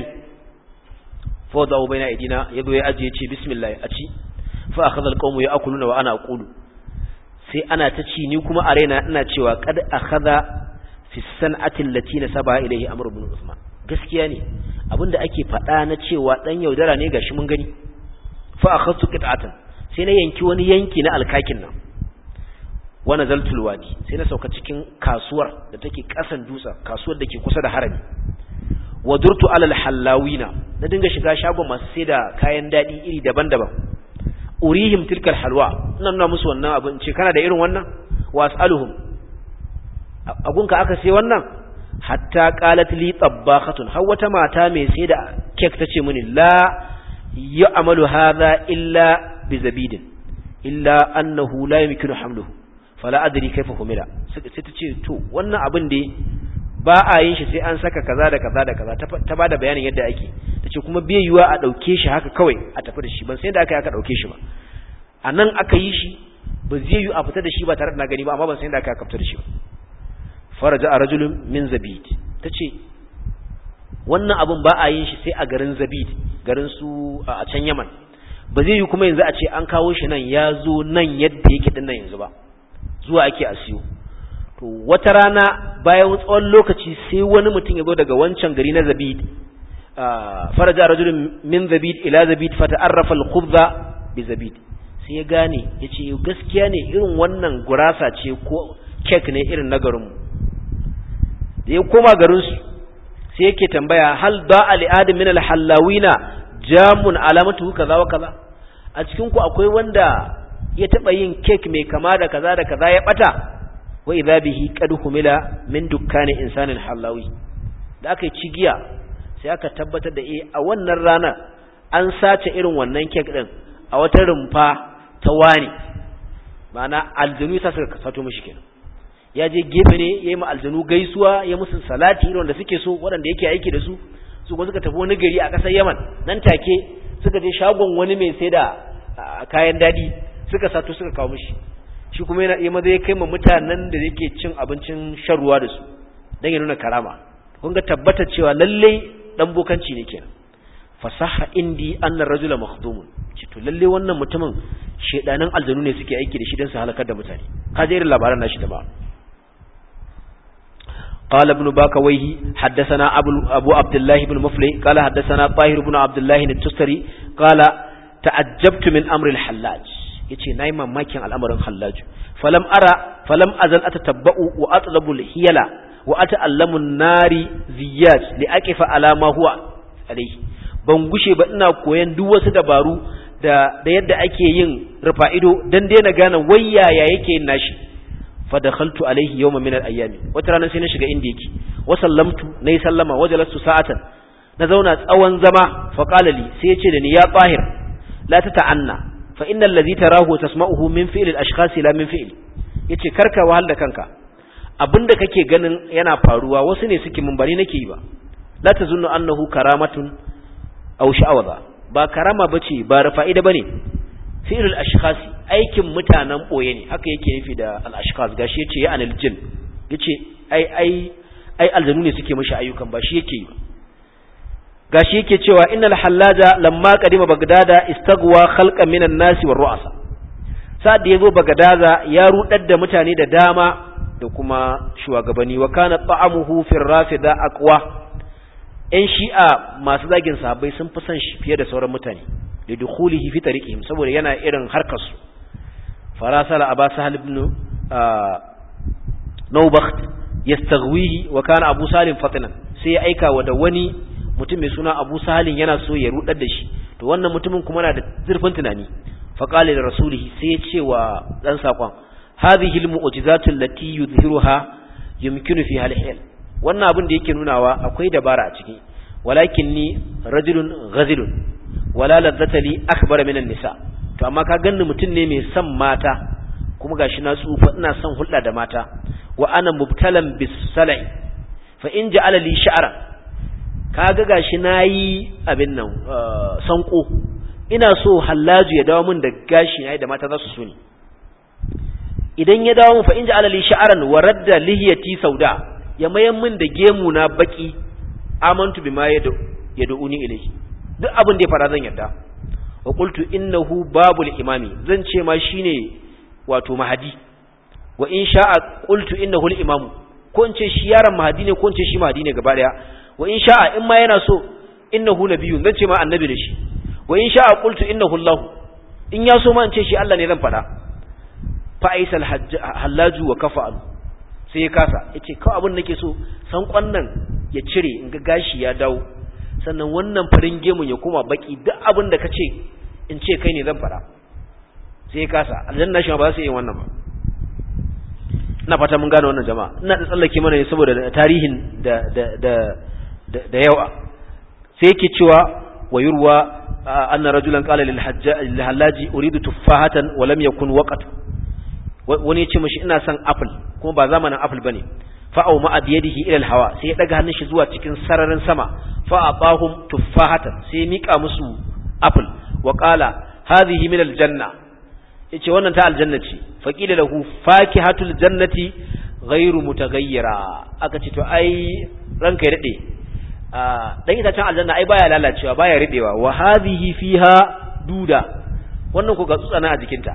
fa da ubayna idina yazo ya ajiye ce bismillah a ci fa akhadha alqawmu ya'kuluna wa ana aqulu sai ana ta ci ni kuma a raina ina cewa qad akhadha fi san'ati allati nasaba ilayhi amr ibn usman gaskiya ne abinda ake faɗa na cewa dan yaudara ne gashi mun gani fa akhadtu qit'atan sai na yanki wani yanki na alkakin nan wa nazaltul wadi sai na sauka cikin kasuwar da take kasan dutsen kasuwar da ke kusa da harami wa durtu alal hallawina na dinga shiga shagon masu sai da kayan dadi iri daban-daban urihim tilkal halwa ina nuna musu wannan abin ce kana da irin wannan wa as'aluhum agunka aka sai wannan hatta qalat li tabbakhatun har wata mata mai sai da cake tace mini la ya'malu hadha illa bi zabidin illa annahu la yumkinu hamluhu fala adri kaifa humila sai ta ce to wannan abin da ba a yin shi sai an saka kaza da kaza da kaza ta bada bayanin yadda ake tace kuma bai yiwa a dauke shi haka kawai a tafi da shi ban sai da aka aka dauke shi ba anan aka yi shi ba zai yi a fita da shi ba tare da na gani ba amma ban sai da aka aka fita da shi ba faraja a rajulun min zabid tace wannan abin ba a yin shi sai a garin zabid garin su a can yaman ba zai yi kuma yanzu a ce an kawo shi nan ya zo nan yadda yake din nan yanzu ba zuwa ake a siyo to wata rana bayan tsawon lokaci sai wani mutum ya zo daga wancan gari na zabid faraja rajulun min zabid ila zabid fata'arrafa al-khubza bi zabid sai ya gane yace gaskiya ne irin wannan gurasa ce ko cake ne irin na garinmu da ya koma garin su sai yake tambaya hal da ali adam min al-hallawina jamun alamatu kaza wa kaza a cikin ku akwai wanda ya taba yin cake mai kama da kaza da kaza ya bata wa idha bihi qad humila min dukkani insanin halawi da aka yi cigiya sai aka tabbatar da eh a wannan rana an sace irin wannan cake din a wata rumfa ta wani ma'ana aljanu ta suka sato mishi kenan ya je gefe ne ya yi ma aljanu gaisuwa ya musu salati irin wanda suke so waɗanda yake aiki da su su kuma suka tafi wani gari a ƙasar yaman nan take suka je shagon wani mai sai da kayan daɗi suka sato suka kawo mishi shi kuma yana iya maza ya kai ma mutanen da yake cin abincin shan ruwa da su don ya nuna karama kun ga tabbatar cewa lallai dan bokanci ne kenan fasaha indi anna rajula makhdumun ce to lalle wannan mutumin shedanan aljanu ne suke aiki da shi don su halakar da mutane ka je irin labaran nashi da ba قال ابن باكويه حدثنا أبو, أبو عبد الله بن مفلي قال حدثنا طاهر بن عبد الله التستري قال تعجبت من أمر الحلاج yace nayi mamakin al'amarin hallaju falam ara falam azal atatabba'u wa atlabu al-hiyala wa ata'allamu an-nari ziyat li aqifa ala ma huwa alayhi ban gushe ba ina koyan duk wasu dabaru da da yadda ake yin rufa ido dan daina gane wayaya yake yin nashi fa dakhaltu alayhi yawman min al-ayyami wata rana sai na shiga inda yake wa sallamtu nayi sallama wajalastu sa'atan na zauna tsawon zama fa qala li sai ya ce da ni ya tahir la tata'anna fa innal ladhi tarahu tasma'uhu min fi'l al-ashkhas la min fi'l yace karka wahal da kanka abinda kake ganin yana faruwa wasu ne suke mun bari nake yi ba la tazunnu annahu karamatun aw sha'awaza ba karama bace ba rafa'ida bane fi'lul ashkhas aikin mutanen boye ne haka yake nufi da al ashkhas gashi yace ya anil jin yace ai ai ai aljanu ne suke mishi ayyukan ba shi yake yi gashi yake cewa innal hallaja lamma qadima bagdada istagwa khalqan minan nasi war ru'asa sa'ad da yazo bagdada ya rudar da mutane da dama da kuma shugabanni wa kana ta'amuhu fi rafida aqwa ‘yan shi'a masu zagin sahabbai sun fi son shi fiye da sauran mutane da dukhulihi fi tariqihim saboda yana irin harkarsu farasala aba sahal ibn nawbakht yastaghwihi wa kana abu salim fatinan sai ya aika wa da wani mutum mai suna abu sahalin yana so ya rudar da shi to wannan mutumin kuma na da zurfin tunani fa qala li rasulihi sai ya ce wa dan sakon hadhihi al-mu'jizatu allati yuzhiruha yumkinu fiha al-hil wannan abin da yake nunawa akwai dabara a ciki walakin ni rajulun ghazilun wala ladzata li akbar min nisa to amma ka ganni mutum ne mai son mata kuma gashi na tsufa ina son hulɗa da mata wa ana mubtalan bis salai fa in ja'ala li sha'ran kaga gashi nayi abin nan sanko ina so hallaju ya dawo min da gashi nayi da mata za su so ni idan ya dawo min fa in ja'ala li sha'ran wa radda lihiyati sauda ya mayan min da gemu na baki amantu bima yad'uni ilayhi duk abin da ya fara zan yarda wa qultu innahu babul imami zan ce ma shine wato mahadi wa in sha'a qultu innahu al-imam ko in ce shi yaron mahadi ne ko in ce shi mahadi ne gaba daya wa in sha'a in ma yana so innahu nabiyyun zan ce ma annabi da shi wa in sha'a qultu innahu Allah in ya so ma in ce shi Allah ne zan fada fa aisal hallaju wa kafa'al sai ya kasa yace kawai abin nake so san kwannan ya cire in ga gashi ya dawo sannan wannan farin gemun ya koma baki duk abin da kace in ce kai ne zan fada sai ya kasa aljanna shi ba za su yi wannan ba ina fata mun gane wannan jama'a ina da tsallake mana ne saboda tarihin da da da da yawa sai yake cewa wa yurwa anna rajulan qala lil lil hallaji uridu tuffahatan wa lam yakun waqt wani ya ce mashi ina son apple kuma ba zamanin apple bane fa au ma biyadihi ila al-hawa sai ya daga hannun shi zuwa cikin sararin sama fa atahum tuffahatan sai ya mika musu apple wa qala hadhihi min al-janna yace wannan ta aljanna ce fa qila lahu fakihatul jannati ghairu mutaghayyira aka ce to ai ranka ya dade dan itacen aljanna ai baya lalacewa baya ridewa wa hadhihi fiha duda wannan ku ga tsutsana a jikinta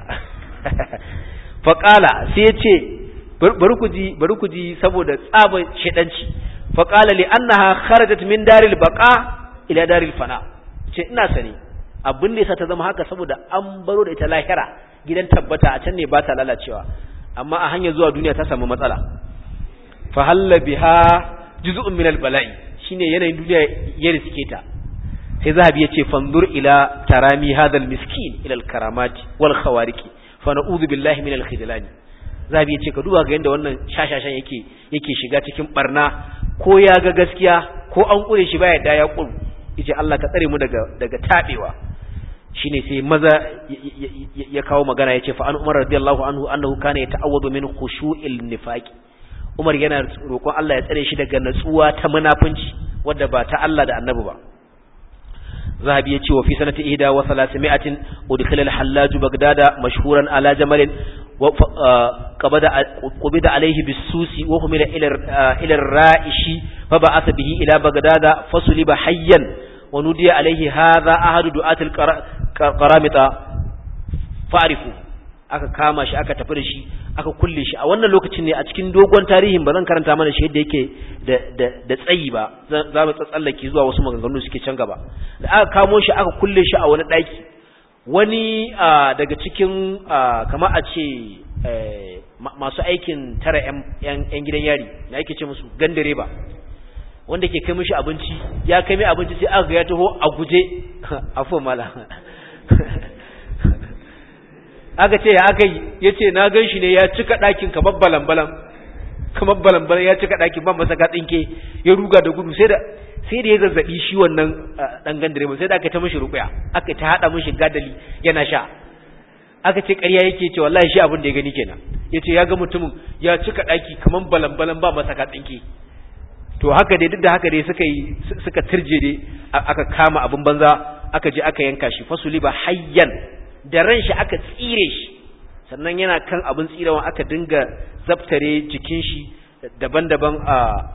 fa qala sai ya ce bari ku ji bari ku ji saboda tsaba shedanci fa qala li annaha kharajat min daril baqa ila daril fana ce ina sani abin da yasa ta zama haka saboda an baro da ita lahira gidan tabbata a can ne ba ta lalacewa amma a hanyar zuwa duniya ta samu matsala fa halla biha juz'un min al-bala'i shine yanayin duniya ya riske ta sai zahabi ya ce fanzur ila tarami hadha al-miskin ila al-karamat wal khawariqi fa na'udhu billahi min al-khidlani zahabi ya ce ka duba ga yanda wannan shashashan yake yake shiga cikin barna ko ya ga gaskiya ko an kure shi baya da ya kuru yace Allah ka tsare mu daga daga tabewa shine sai maza ya kawo magana yace fa an Umar radiyallahu anhu annahu kana yata'awwadu min khushu'il nifaq Umar yana roƙon Allah ya tsare shi daga natsuwa ta munafunci wadda ba ta Allah da Annabi ba zahabi yace wa fi sanati ihda wa salasimatin udkhila al-hallaj bagdada mashhuran ala jamal wa qabada qubida alayhi bisusi wa humila ila ila ar-ra'ishi fa ba'atha bihi ila bagdada fasuliba hayyan wa nudiya alayhi hadha ahadu du'atil qaramita fa'rifu aka kama shi aka tafi da shi aka kulle shi a wannan lokacin ne a cikin dogon tarihin ba zan karanta mana shi yadda yake da da da tsayi ba za mu tsallake zuwa wasu maganganu suke can gaba da aka kamo shi aka kulle shi a wani daki wani daga cikin kamar a ce masu aikin tara yan gidan yari na yake ce musu gandare ba wanda ke kai mishi abinci ya kai mai abinci sai aka ga ya taho a guje afu mala aka ce ya aka yi ya ce na gan shi ne ya cika ɗakin kamar balambalan kamar balambalan ya cika ɗakin ban masa tsinke ya ruga da gudu sai da sai da ya zazzaɓi shi wannan ɗan gandare sai da aka ta mishi rukuya aka ta haɗa mishi gadali yana sha aka ce ƙarya yake ce wallahi shi abin da ya gani kenan ya ce ya ga mutumin ya cika ɗaki kamar balambalan ba masa tsinke to haka dai duk da haka dai suka yi suka turje dai aka kama abin banza aka je aka yanka shi fasuli ba hayyan da ran shi aka tsire shi sannan yana kan abin tsirawa aka dinga zaftare jikin shi daban-daban a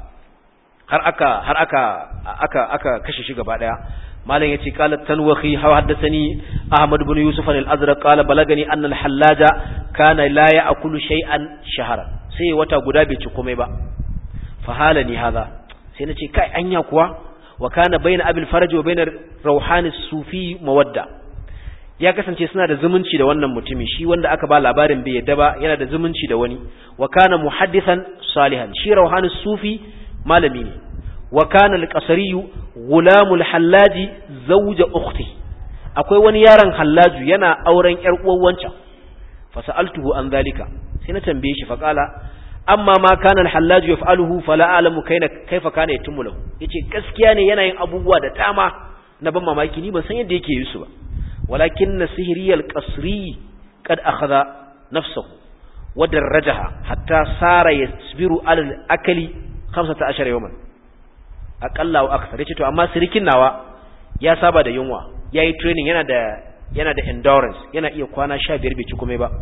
har aka har aka aka aka kashe shi gaba daya malam yace qala tanwahi hawa haddathani ahmad ibn yusuf al-azraq qala balagani anna al-hallaja kana la ya'kulu shay'an shahara sai wata guda bai ci komai ba fa halani hadha sai nace kai anya kuwa wa kana bayna abil faraj wa bayna rauhan sufi mawadda ya kasance suna da zumunci da wannan mutumi shi wanda aka ba labarin bai yadda ba yana da zumunci da wani wa kana muhaddithan salihan shi rauhan sufi malami ne wa kana al-qasri gulamul hallaji zawja ukhti akwai wani yaron hallaju yana auren yar uwan wancan fa sa'altuhu an zalika sai na tambaye shi fa qala amma ma kana al-hallaju yaf'aluhu fala a'lamu kaina kaifa kana yatimmu lahu yace gaskiya ne yana yin abubuwa da dama na ban mamaki ni ban san yadda yake yi su ba walakin sihri al-qasri kad akhadha nafsuhu wa darajaha hatta sara yasbiru ala al-akli 15 yawman aqalla wa akthar yace to amma sirikin nawa ya saba da yunwa yayi training yana da yana da endurance yana iya kwana 15 bai ci komai ba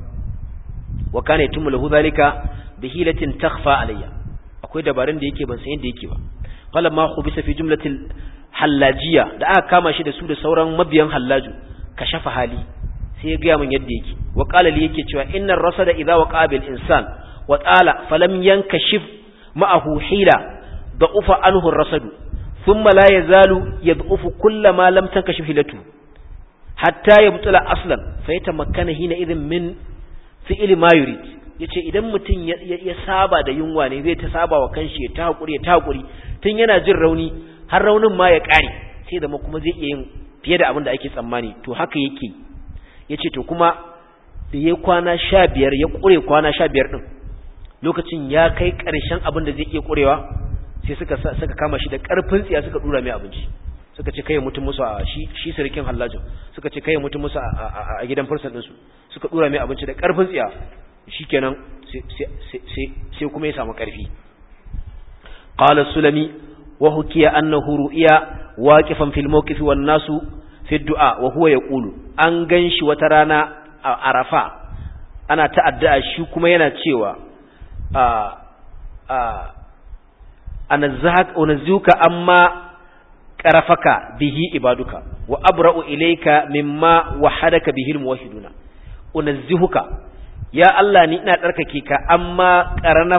wa kana yatimmu lahu zalika bihilatin takhfa alayya akwai dabarun da yake ban san yadda yake ba qala ma khubisa fi jumlatil hallajiya da aka kama shi da su da sauran mabiyan hallaju kashafa hali sai ya gaya min yadda yake wa qala li yake cewa innar rasada idza waqa bil insan wa qala falam yankashif ma'ahu hila ضعف عنه الرصد ثم لا يزال يضعف كل ما لم تنكشف هلته حتى يبطل اصلا فيتمكن هنا اذن من فعل ما يريد yace idan mutum ya saba da yunwa ne zai ta saba wa kanshi ya ta hakuri ya ta hakuri tun yana jin rauni har raunin ma ya kare sai da kuma zai iya yin fiye da abin da ake tsammani to haka yake yace to kuma da ya kwana 15 ya kure kwana 15 din lokacin ya kai karshen abin da zai iya kurewa sai suka suka kama shi da karfin tsiya suka dura mai abinci suka ce kai mutum musu a shi shi sarkin hallajin suka ce kai mutum musu a gidan fursan din su suka dura mai abinci da karfin tsiya shikenan sai sai kuma ya samu karfi qala sulami wa hukiya annahu ru'iya waqifan fil mawqif wan nasu fi du'a wa huwa yaqulu an ganshi wata rana a arafa ana ta'adda shi kuma yana cewa a a anazzuka amma qarafaka bihi ibaduka wa abra'u ilayka mimma wahadaka bihi almuwahhiduna unazzihuka ya Allah ni ina tsarkake ka amma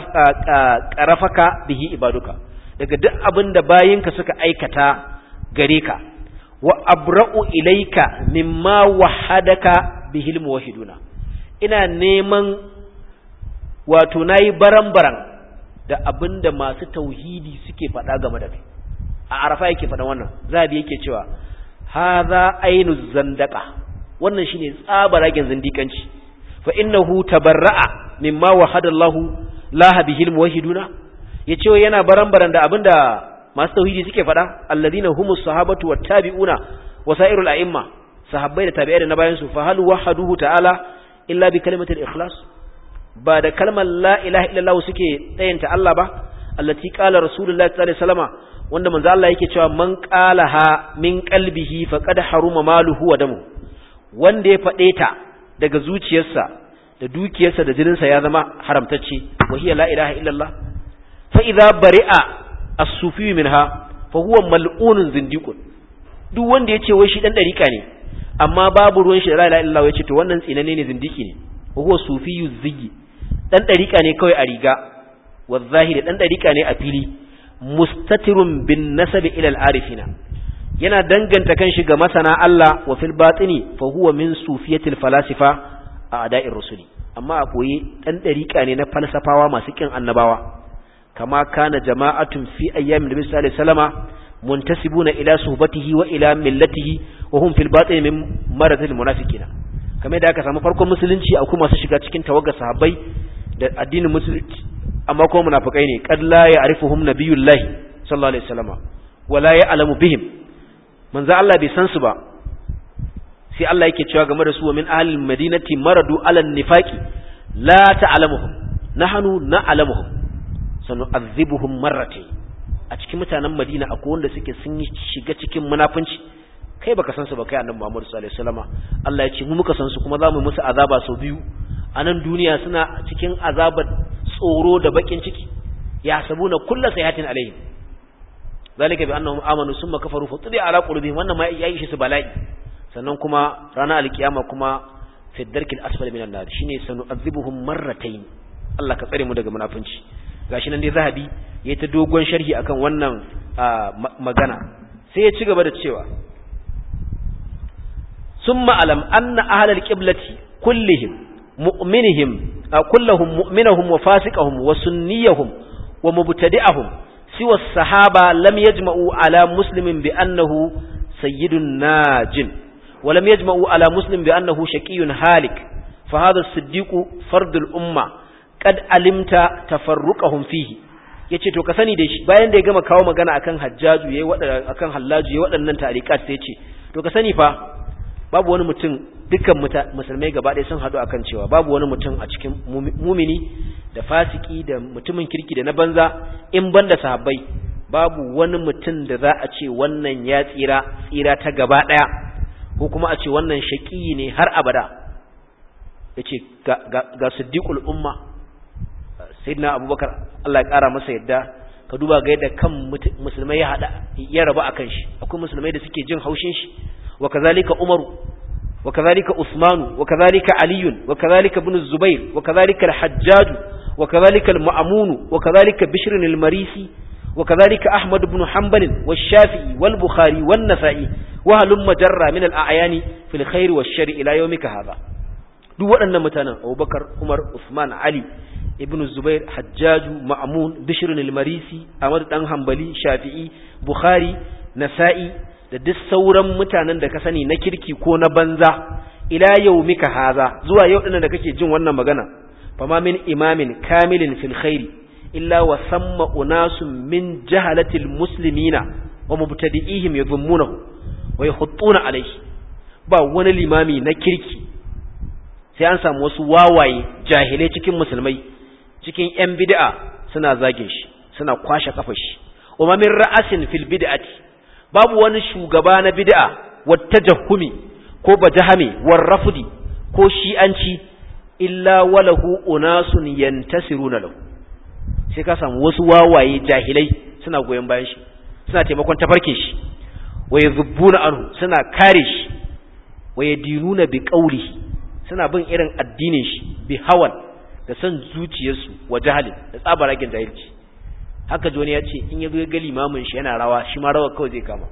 qarafaka bihi ibaduka daga duk abinda bayinka suka aikata gare ka wa abra'u ilayka mimma wahadaka bihi almuwahhiduna ina neman wato nayi baran-baran da abinda masu tauhidi suke faɗa game da kai a arafa yake faɗa wannan zabi yake cewa hadha ainu zandaka wannan shine tsabaragen zindikanci fa innahu tabarra'a mimma wahada Allahu la bihil muwahhiduna yace yana baran-baran da abinda masu tauhidi suke faɗa alladhina humus sahabatu wattabi'una wasairul a'imma sahabbai da tabi'ai da na bayan su fa hal wahaduhu ta'ala illa bi kalimatil ikhlas ba da kalmar la ilaha illallah suke tsayanta Allah ba allati qala rasulullahi sallallahu alaihi wasallama wanda manzo Allah yake cewa man qalaha min qalbihi faqad haruma maluhu wa damu wanda ya fade ta daga zuciyarsa da dukiyarsa da jininsa ya zama haramtacce wa hiya la ilaha illallah fa idza bari'a as-sufi minha fa huwa mal'unun zindiqun duk wanda yace wai shi dan dariƙa ne amma babu ruwan shi da la ilaha illallah yace to wannan tsinane ne zindiki ne wa huwa sufiyyu ziggi dan dariƙa ne kawai a riga wa zahiri dan dariƙa ne a fili mustatirun bin nasabi ila al-arifina yana danganta kanshi ga masana Allah wa fil batini fa huwa min sufiyatil falasifa a ada'ir rusuli amma a koyi dan dariƙa ne na falsafawa masu kin annabawa kama kana jama'atun fi ayyamin nabi sallallahu alaihi wasallama muntasibuna ila suhbatihi wa ila millatihi wa hum fil batini min maradil munafiqina kamar da aka samu farkon musulunci akwai masu shiga cikin tawagar sahabbai da addinin musulunci amma kuma munafikai ne qad la ya'rifuhum nabiyullahi sallallahu alaihi wasallama wala ya'lamu bihim manzo Allah bai san su ba sai Allah yake cewa game da su wa min ahlil madinati maradu ala nifaqi la ta'lamuhum nahnu na'lamuhum sanu'adhibuhum marratayn a cikin mutanen Madina akwai wanda suke sun shiga cikin munafunci kai baka san su ba kai annabi Muhammad sallallahu alaihi wasallama Allah ya ce mu muka san su kuma zamu musu azaba sau biyu a nan duniya suna cikin azabar tsoro da bakin ciki ya sabuna kullu sayatin alaihim zalika bi annahum amanu summa kafaru fa tudi ala qulubihim wannan ma yayi shi su bala'i sannan kuma ranar alkiyama kuma fi darkil asfali minan nar shine sanu'adhibuhum marratayn Allah ka tsare mu daga munafunci gashi nan dai zahabi yayi ta dogon sharhi akan wannan magana sai ya ci gaba da cewa summa alam anna ahlal qiblati kullihim mu'minihim kulluhum mu'minahum wa fasiqahum wa sunniyahum wa mubtadi'ahum siwa as-sahaba lam yajma'u ala muslimin bi annahu sayyidun najin ولم يجمعوا على مسلم بأنه شقي هالك فهذا الصديق فرد الأمة قد علمت تفرقهم فيه yace to ka sani da shi bayan da ya gama kawo magana akan hajjaju yayi wadannan akan hallaju yayi wadannan tarikat sai yace to ka sani fa babu wani mutum dukkan musulmai gaba ɗaya sun hadu akan cewa babu wani mutum a cikin mumini da fasiki da mutumin kirki da na banza in banda sahabbai babu wani mutum da za a ce wannan ya tsira tsira ta gaba ɗaya ko kuma a ce wannan shaƙi ne har abada ya ce ga siddiƙul umma sayyidina abubakar Allah ya ƙara masa yadda ka duba ga yadda kan musulmai ya haɗa ya raba a kan shi akwai musulmai da suke jin haushin shi wa kazalika umaru wa kazalika usmanu wa kazalika aliyun wa kazalika ibn zubair wa kazalika al-hajjaj wa kazalika al-ma'mun wa kazalika bishr al-marisi wa kazalika ahmad ibn hanbal wa shafi'i wal bukhari wan nasa'i wahalun majarra min al'ayani fil khairi wa shari ila yawmika hadha duk waɗannan mutanen Abubakar Umar Usman Ali Ibn Zubair Hajjaju Ma'mun Bishr al-Marisi Ahmad dan Hanbali Shafi'i Bukhari Nasa'i da duk sauran mutanen da ka sani na kirki ko na banza ila yawmika hadha zuwa yau dinnan da kake jin wannan magana fama min imamin kamilin fil khairi illa wa samma unasun min jahalatil muslimina wa mubtadi'ihim yadhummunahu wai huttuna alaihi ba wani limami na kirki sai an samu wasu wawaye jahilai cikin musulmai cikin yan bid'a suna zagin shi suna kwashe kafar shi wa min ra'asin fil bid'ati babu wani shugaba na bid'a wattajahumi ko bajahami war rafudi ko shi'anci illa walahu unasun yantasiruna lahu sai ka samu wasu wawaye jahilai suna goyon bayan shi suna taimakon tafarkin shi wa yadhubbuna anhu suna kare shi wa yadinuna bi qawlihi suna bin irin addinin shi bi hawan da san zuciyarsu wa jahalin da tsabaragen jahilci haka joni ya ce in yazo ya ga limamin shi yana rawa shi ma rawa kawai zai kama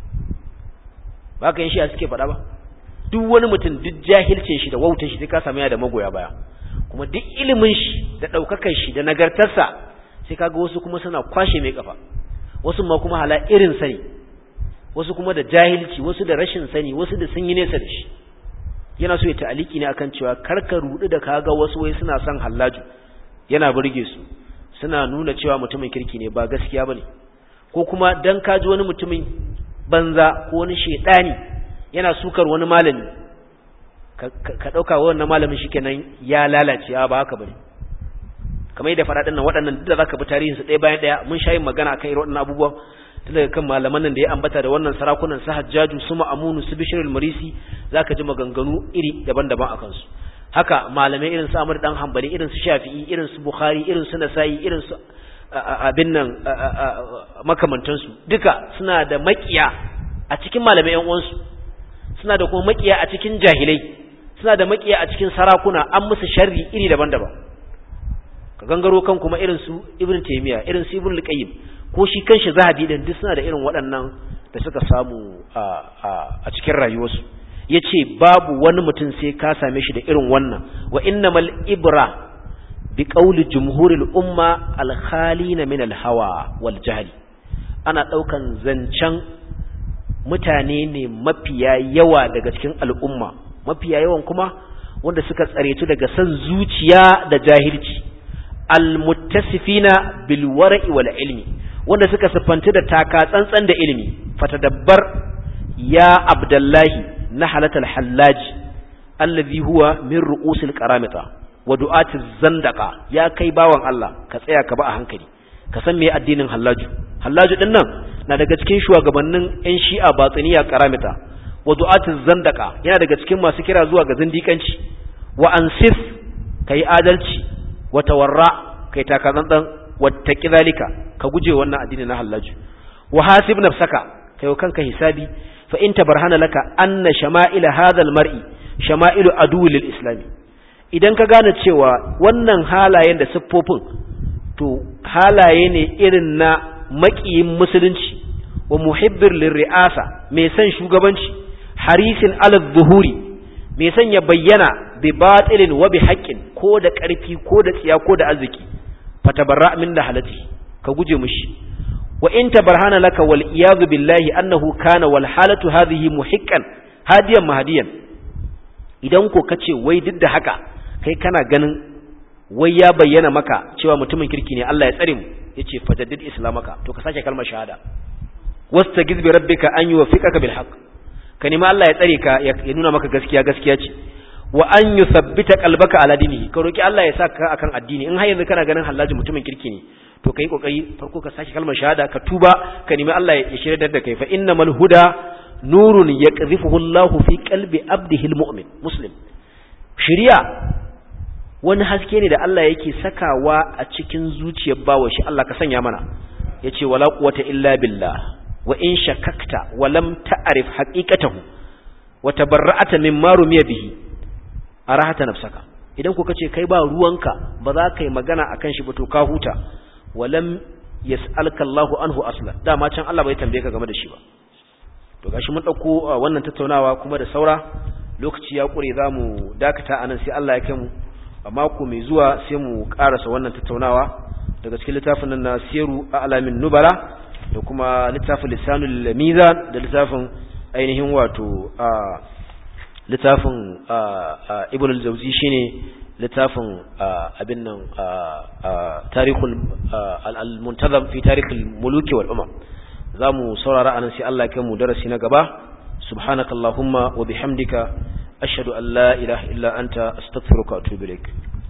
ba ka yin shi a suke faɗa ba duk wani mutum duk jahilcin shi da wautar shi sai ka samu yana da magoya baya kuma duk ilimin shi da ɗaukakar shi da nagartarsa sai kaga wasu kuma suna kwashe mai kafa wasu ma kuma hala irin sani wasu kuma da jahilci wasu da rashin sani wasu da sun yi nesa da shi yana so ya ta'aliki ne akan cewa karka rudu da kaga wasu wai suna son hallaju yana burge su suna nuna cewa mutumin kirki ne ba gaskiya bane ko kuma dan kaji wani mutumin banza ko wani shedani yana sukar wani malami ka dauka wannan malamin shikenan ya lalace ba haka bane kamar yadda faɗaɗin nan waɗannan duk da zaka bi tarihin su ɗaya bayan ɗaya mun sha yin magana akan irin waɗannan abubuwan tun daga kan malaman nan da ya ambata da wannan sarakunan su Hajjaju su Ma'amunu su Bishr al-Marisi zaka ji maganganu iri daban-daban akan su haka malamai irin su Ahmad dan Hanbali irin su Shafi'i irin su Bukhari irin su Nasa'i irin su abin nan makamantan su duka suna da makiya a cikin malamai ƴan uwansu suna da kuma makiya a cikin jahilai suna da makiya a cikin sarakuna an musu sharri iri daban-daban ka gangaro kan kuma irin su Ibn Taymiyyah irin su Ibn al-Qayyim ko shi kanshi zahabi din duk suna da irin waɗannan da suka samu a cikin rayuwarsu yace babu wani mutum sai ka same shi da irin wannan wa innamal ibra bi qawli jumhuril umma al khalina min al hawa wal jahl ana daukan zancen mutane ne mafiya yawa daga cikin al'umma mafiya yawan kuma wanda suka tsaretu daga san zuciya da jahilci al muttasifina bil wara'i wal ilmi wanda suka siffanta da taka tsantsan da ilimi fatadabbar ya abdullahi na halatal hallaji allazi huwa min ru'usil qaramita wa du'atiz zandaqa ya kai bawan Allah ka tsaya ka ba a hankali ka san me addinin hallaju hallaju din nan na daga cikin shugabannin yan shi'a batsiniya karamita wa du'atiz zandaka yana daga cikin masu kira zuwa ga zindikanci wa ansif kai adalci wa tawarra kai takazantan wattaqi zalika ka guje wannan addini na hallaju wa hasib nafsaka kai kanka hisabi fa in tabarhana laka anna shama'ila hadha al-mar'i shama'ilu adu lil islami idan ka gane cewa wannan halayen da siffofin to halaye ne irin na maƙiyin musulunci wa muhibbir lirri'asa mai son shugabanci harisin alal zuhuri mai son ya bayyana bi batilin wa bi haqqin ko da ƙarfi ko da tsiya ko da arziki fatabarra min da halati ka guje mushi wa in tabarhana laka wal iyadu billahi annahu kana wal halatu hadhihi muhiqqan hadiyan mahdiyan idan ko kace wai duk da haka kai kana ganin wai ya bayyana maka cewa mutumin kirki ne Allah ya tsare mu yace fajaddid islamaka to ka sake kalmar shahada wastagiz bi rabbika an yuwaffiqaka bil haqq ka nemi Allah ya tsare ka ya nuna maka gaskiya gaskiya ce wa an yuthabbita qalbaka ala dinihi ka roki Allah ya saka akan addini in har yanzu kana ganin hallaji mutumin kirki ne to kai kokari farko ka sake kalmar shahada ka tuba ka nemi Allah ya shirya da kai fa innamal huda nurun yaqdhifuhu Allahu fi qalbi abdihi almu'min muslim shiriya wani haske ne da Allah yake sakawa a cikin zuciyar bawa shi Allah ka sanya mana yace wala quwwata illa billah wa in shakakta wa lam ta'rif haqiqatahu wa tabarra'ata mimma rumiya bihi arahata nafsaka idan ku kace kai ba ruwanka ba za ka yi magana akan shi ba to ka huta wa lam yas'alka Allahu anhu aslan dama can Allah bai tambaye ka game da shi ba to gashi mun dauko wannan tattaunawa kuma da saura lokaci ya kure zamu dakata anan sai Allah ya kai mu a mako mai zuwa sai mu karasa wannan tattaunawa daga cikin littafin nan na siru a alamin nubara da kuma littafin lisanul mizan da littafin ainihin wato a littafin ibn al-jawzi shine littafin abin nan tarihul al-muntazam fi tarihul muluki wal umam zamu saurara anan sai Allah ya kai mu darasi na gaba subhanakallahumma wa bihamdika ashhadu an la ilaha illa anta astaghfiruka wa atubu ilaik